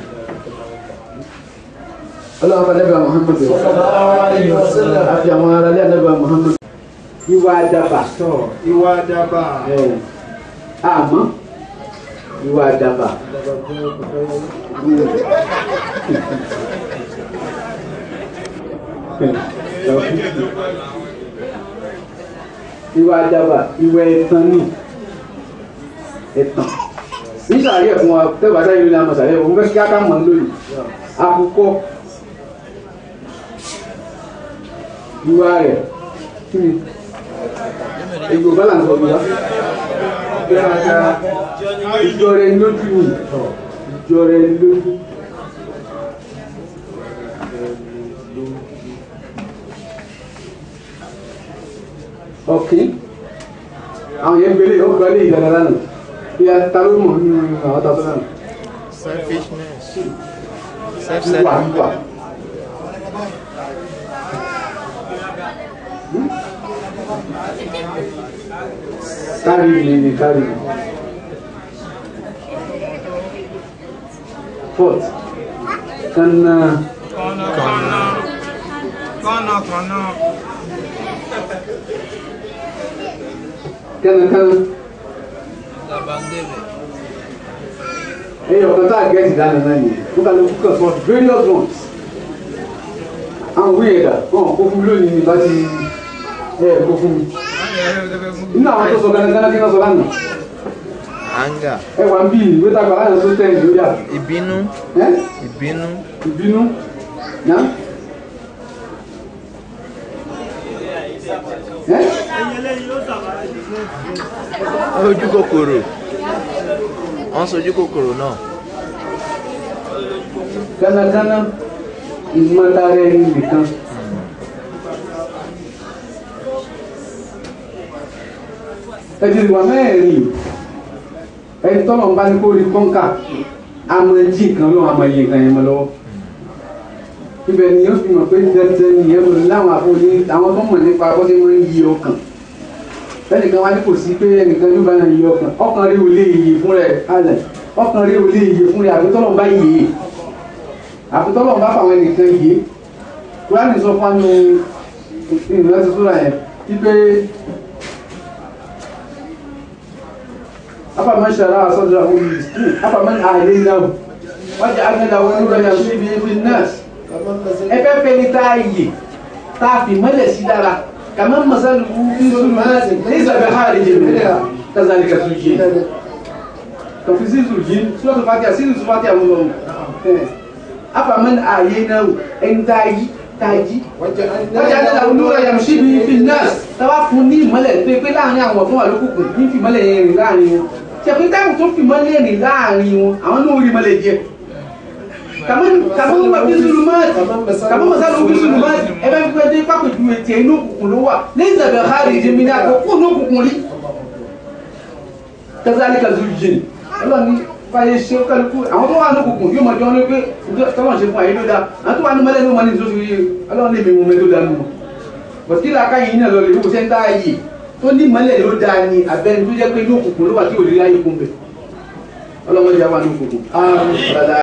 ọlọ́run afọ anábìá Muhammad àfi àwọn aráalé anábìá Muhammad ìwà àdàbà Tọ́ ìwà dábà. ẹ̀ àmọ́ ìwà àdàbà. ìwà àdàbà ìwà ẹ̀tàn ni ẹ̀tàn nísàlẹ̀ ẹ̀fún wa tẹ́wàá sáyé ní amọ̀sàlẹ̀ òun fẹ́ kí á ká mọ̀ ní lónìí àkùkọ ìwà rẹ̀ kí ni èyí ò bá là ń sọ ìwà ìjọ rẹ̀ lójú ni ìjọ rẹ̀ lójú. ọ̀kín àwọn yẹn gbélé ó gbọ́ lé ìdára lánàá ìyá ta ló mọ̀ nínú àwọn tàbí náà selfishness wíwà self-centered wíwà. kárí mi ni kárí mi. fourth kanna kànnà kànnà kànnà kánnákánná làbàndèrè ẹyọ kan tá a gẹ́tì dáná náà nìyẹn wọ́n kà ló kú kàn sọ various ones àwọn òwe yẹn dà wọn kó fún mi lónìí ní bá ti ẹ kó fún mi nínú àwọn tó sọ kánnákánná kí wọ́n sọ lánàá anger ẹ wà ń bí ìwé tàgbà láyọ̀ tó tẹ̀ ìlú yà ìbínú ẹ ìbínú ìbínú yá ẹ ojú kòkòrò wọ́n sojú kòkòrò náà kánnákánná ìmọ̀tara ẹni nìkan. ẹ̀jẹ̀ ìwà mẹ́rin ẹni tọ́lọ̀ ń bá ní kó rí kọ́ńkà àmọ́ jí nǹkan lọ́wọ́ àmọ́ iye nǹkan yẹn mọ́ lọ́wọ́ ibẹ̀ ni yóò fi mọ̀ pé dandan nìyẹn lò láwọn àfọwọ́ni àwọn tó mọ̀ nípa bó ṣe máa ń yí ọkàn ẹnìkan wá ní kò sí pé ẹnìkan ló bá yí ọkàn ọkàn rí olè yìí fún rẹ̀ alẹ̀ ọkàn rí olè yìí fún rẹ̀ àbí tọ́lọ̀ ń bá yìí àfi tọ́lọ̀ ń bá fáwọn ẹnìkan yìí kúránì sọ fún anu ìrìnà ti sóra yẹn wípé afaman shara sadrahu lil-islam afaman ahdaynahu waja'alna lahu nuran yamshi bihi fin-nas ẹ fẹ́ fẹ́ ní tá a yè tá a fi mọ́lẹ̀ sí dára kàmá masalu fi zulumati laysa biharijin minha kazalika zuyyina kàfi sí zuyyina suratul Fatiha sí suratul Fatiha àwọn ọmọ afaman ahyaynahu ẹni tá a yí tá a jí waja'alna lahu nuran yamshi bihi fin-nas táwa fún ní ìmọ́lẹ̀ pé pé láàrin àwọn tó wà lókùnkùn ní fìmọ́lẹ̀ yẹn rìn láàrin wọn ṣẹ̀fún táwọn tó fìmọ́lẹ̀ rìn láàrin wọn àwọn náà rí mọ́lẹ̀ jẹ kàmọ́ kàmọ́ wà bí zulumati kàmọ́ masalo bí zulumati ẹ bá fi pẹ́ pápẹ́ ju etí inú òkùnkùn ló wà lẹ́yìn ìsàbẹ̀ hàrí ìdèmí ní àkókò inú òkùnkùn rí kazali kazu jìn ọlọ́ni fàyè ṣe kálukú àwọn tó wà ní òkùnkùn yóò mọ̀ jọ wọn pé tọ́lọ̀ ṣe fún àyè ló dá àwọn tó wà ní mọ́lẹ́ ní wọn ní ìṣòṣù yìí ọlọ́ni lè mi mú mi tó dá nù mọ́ bọ̀tí làákà yìí náà lọ lè wò sẹ́ńtà yìí tó ní mọ́lẹ̀ ló dá ní abẹ́ni tó jẹ́ pé inú òkùnkùn ló wà tí ò lè ráyè kún bẹ̀ ọlọ́mọdé àwọn ní òkùnkùn.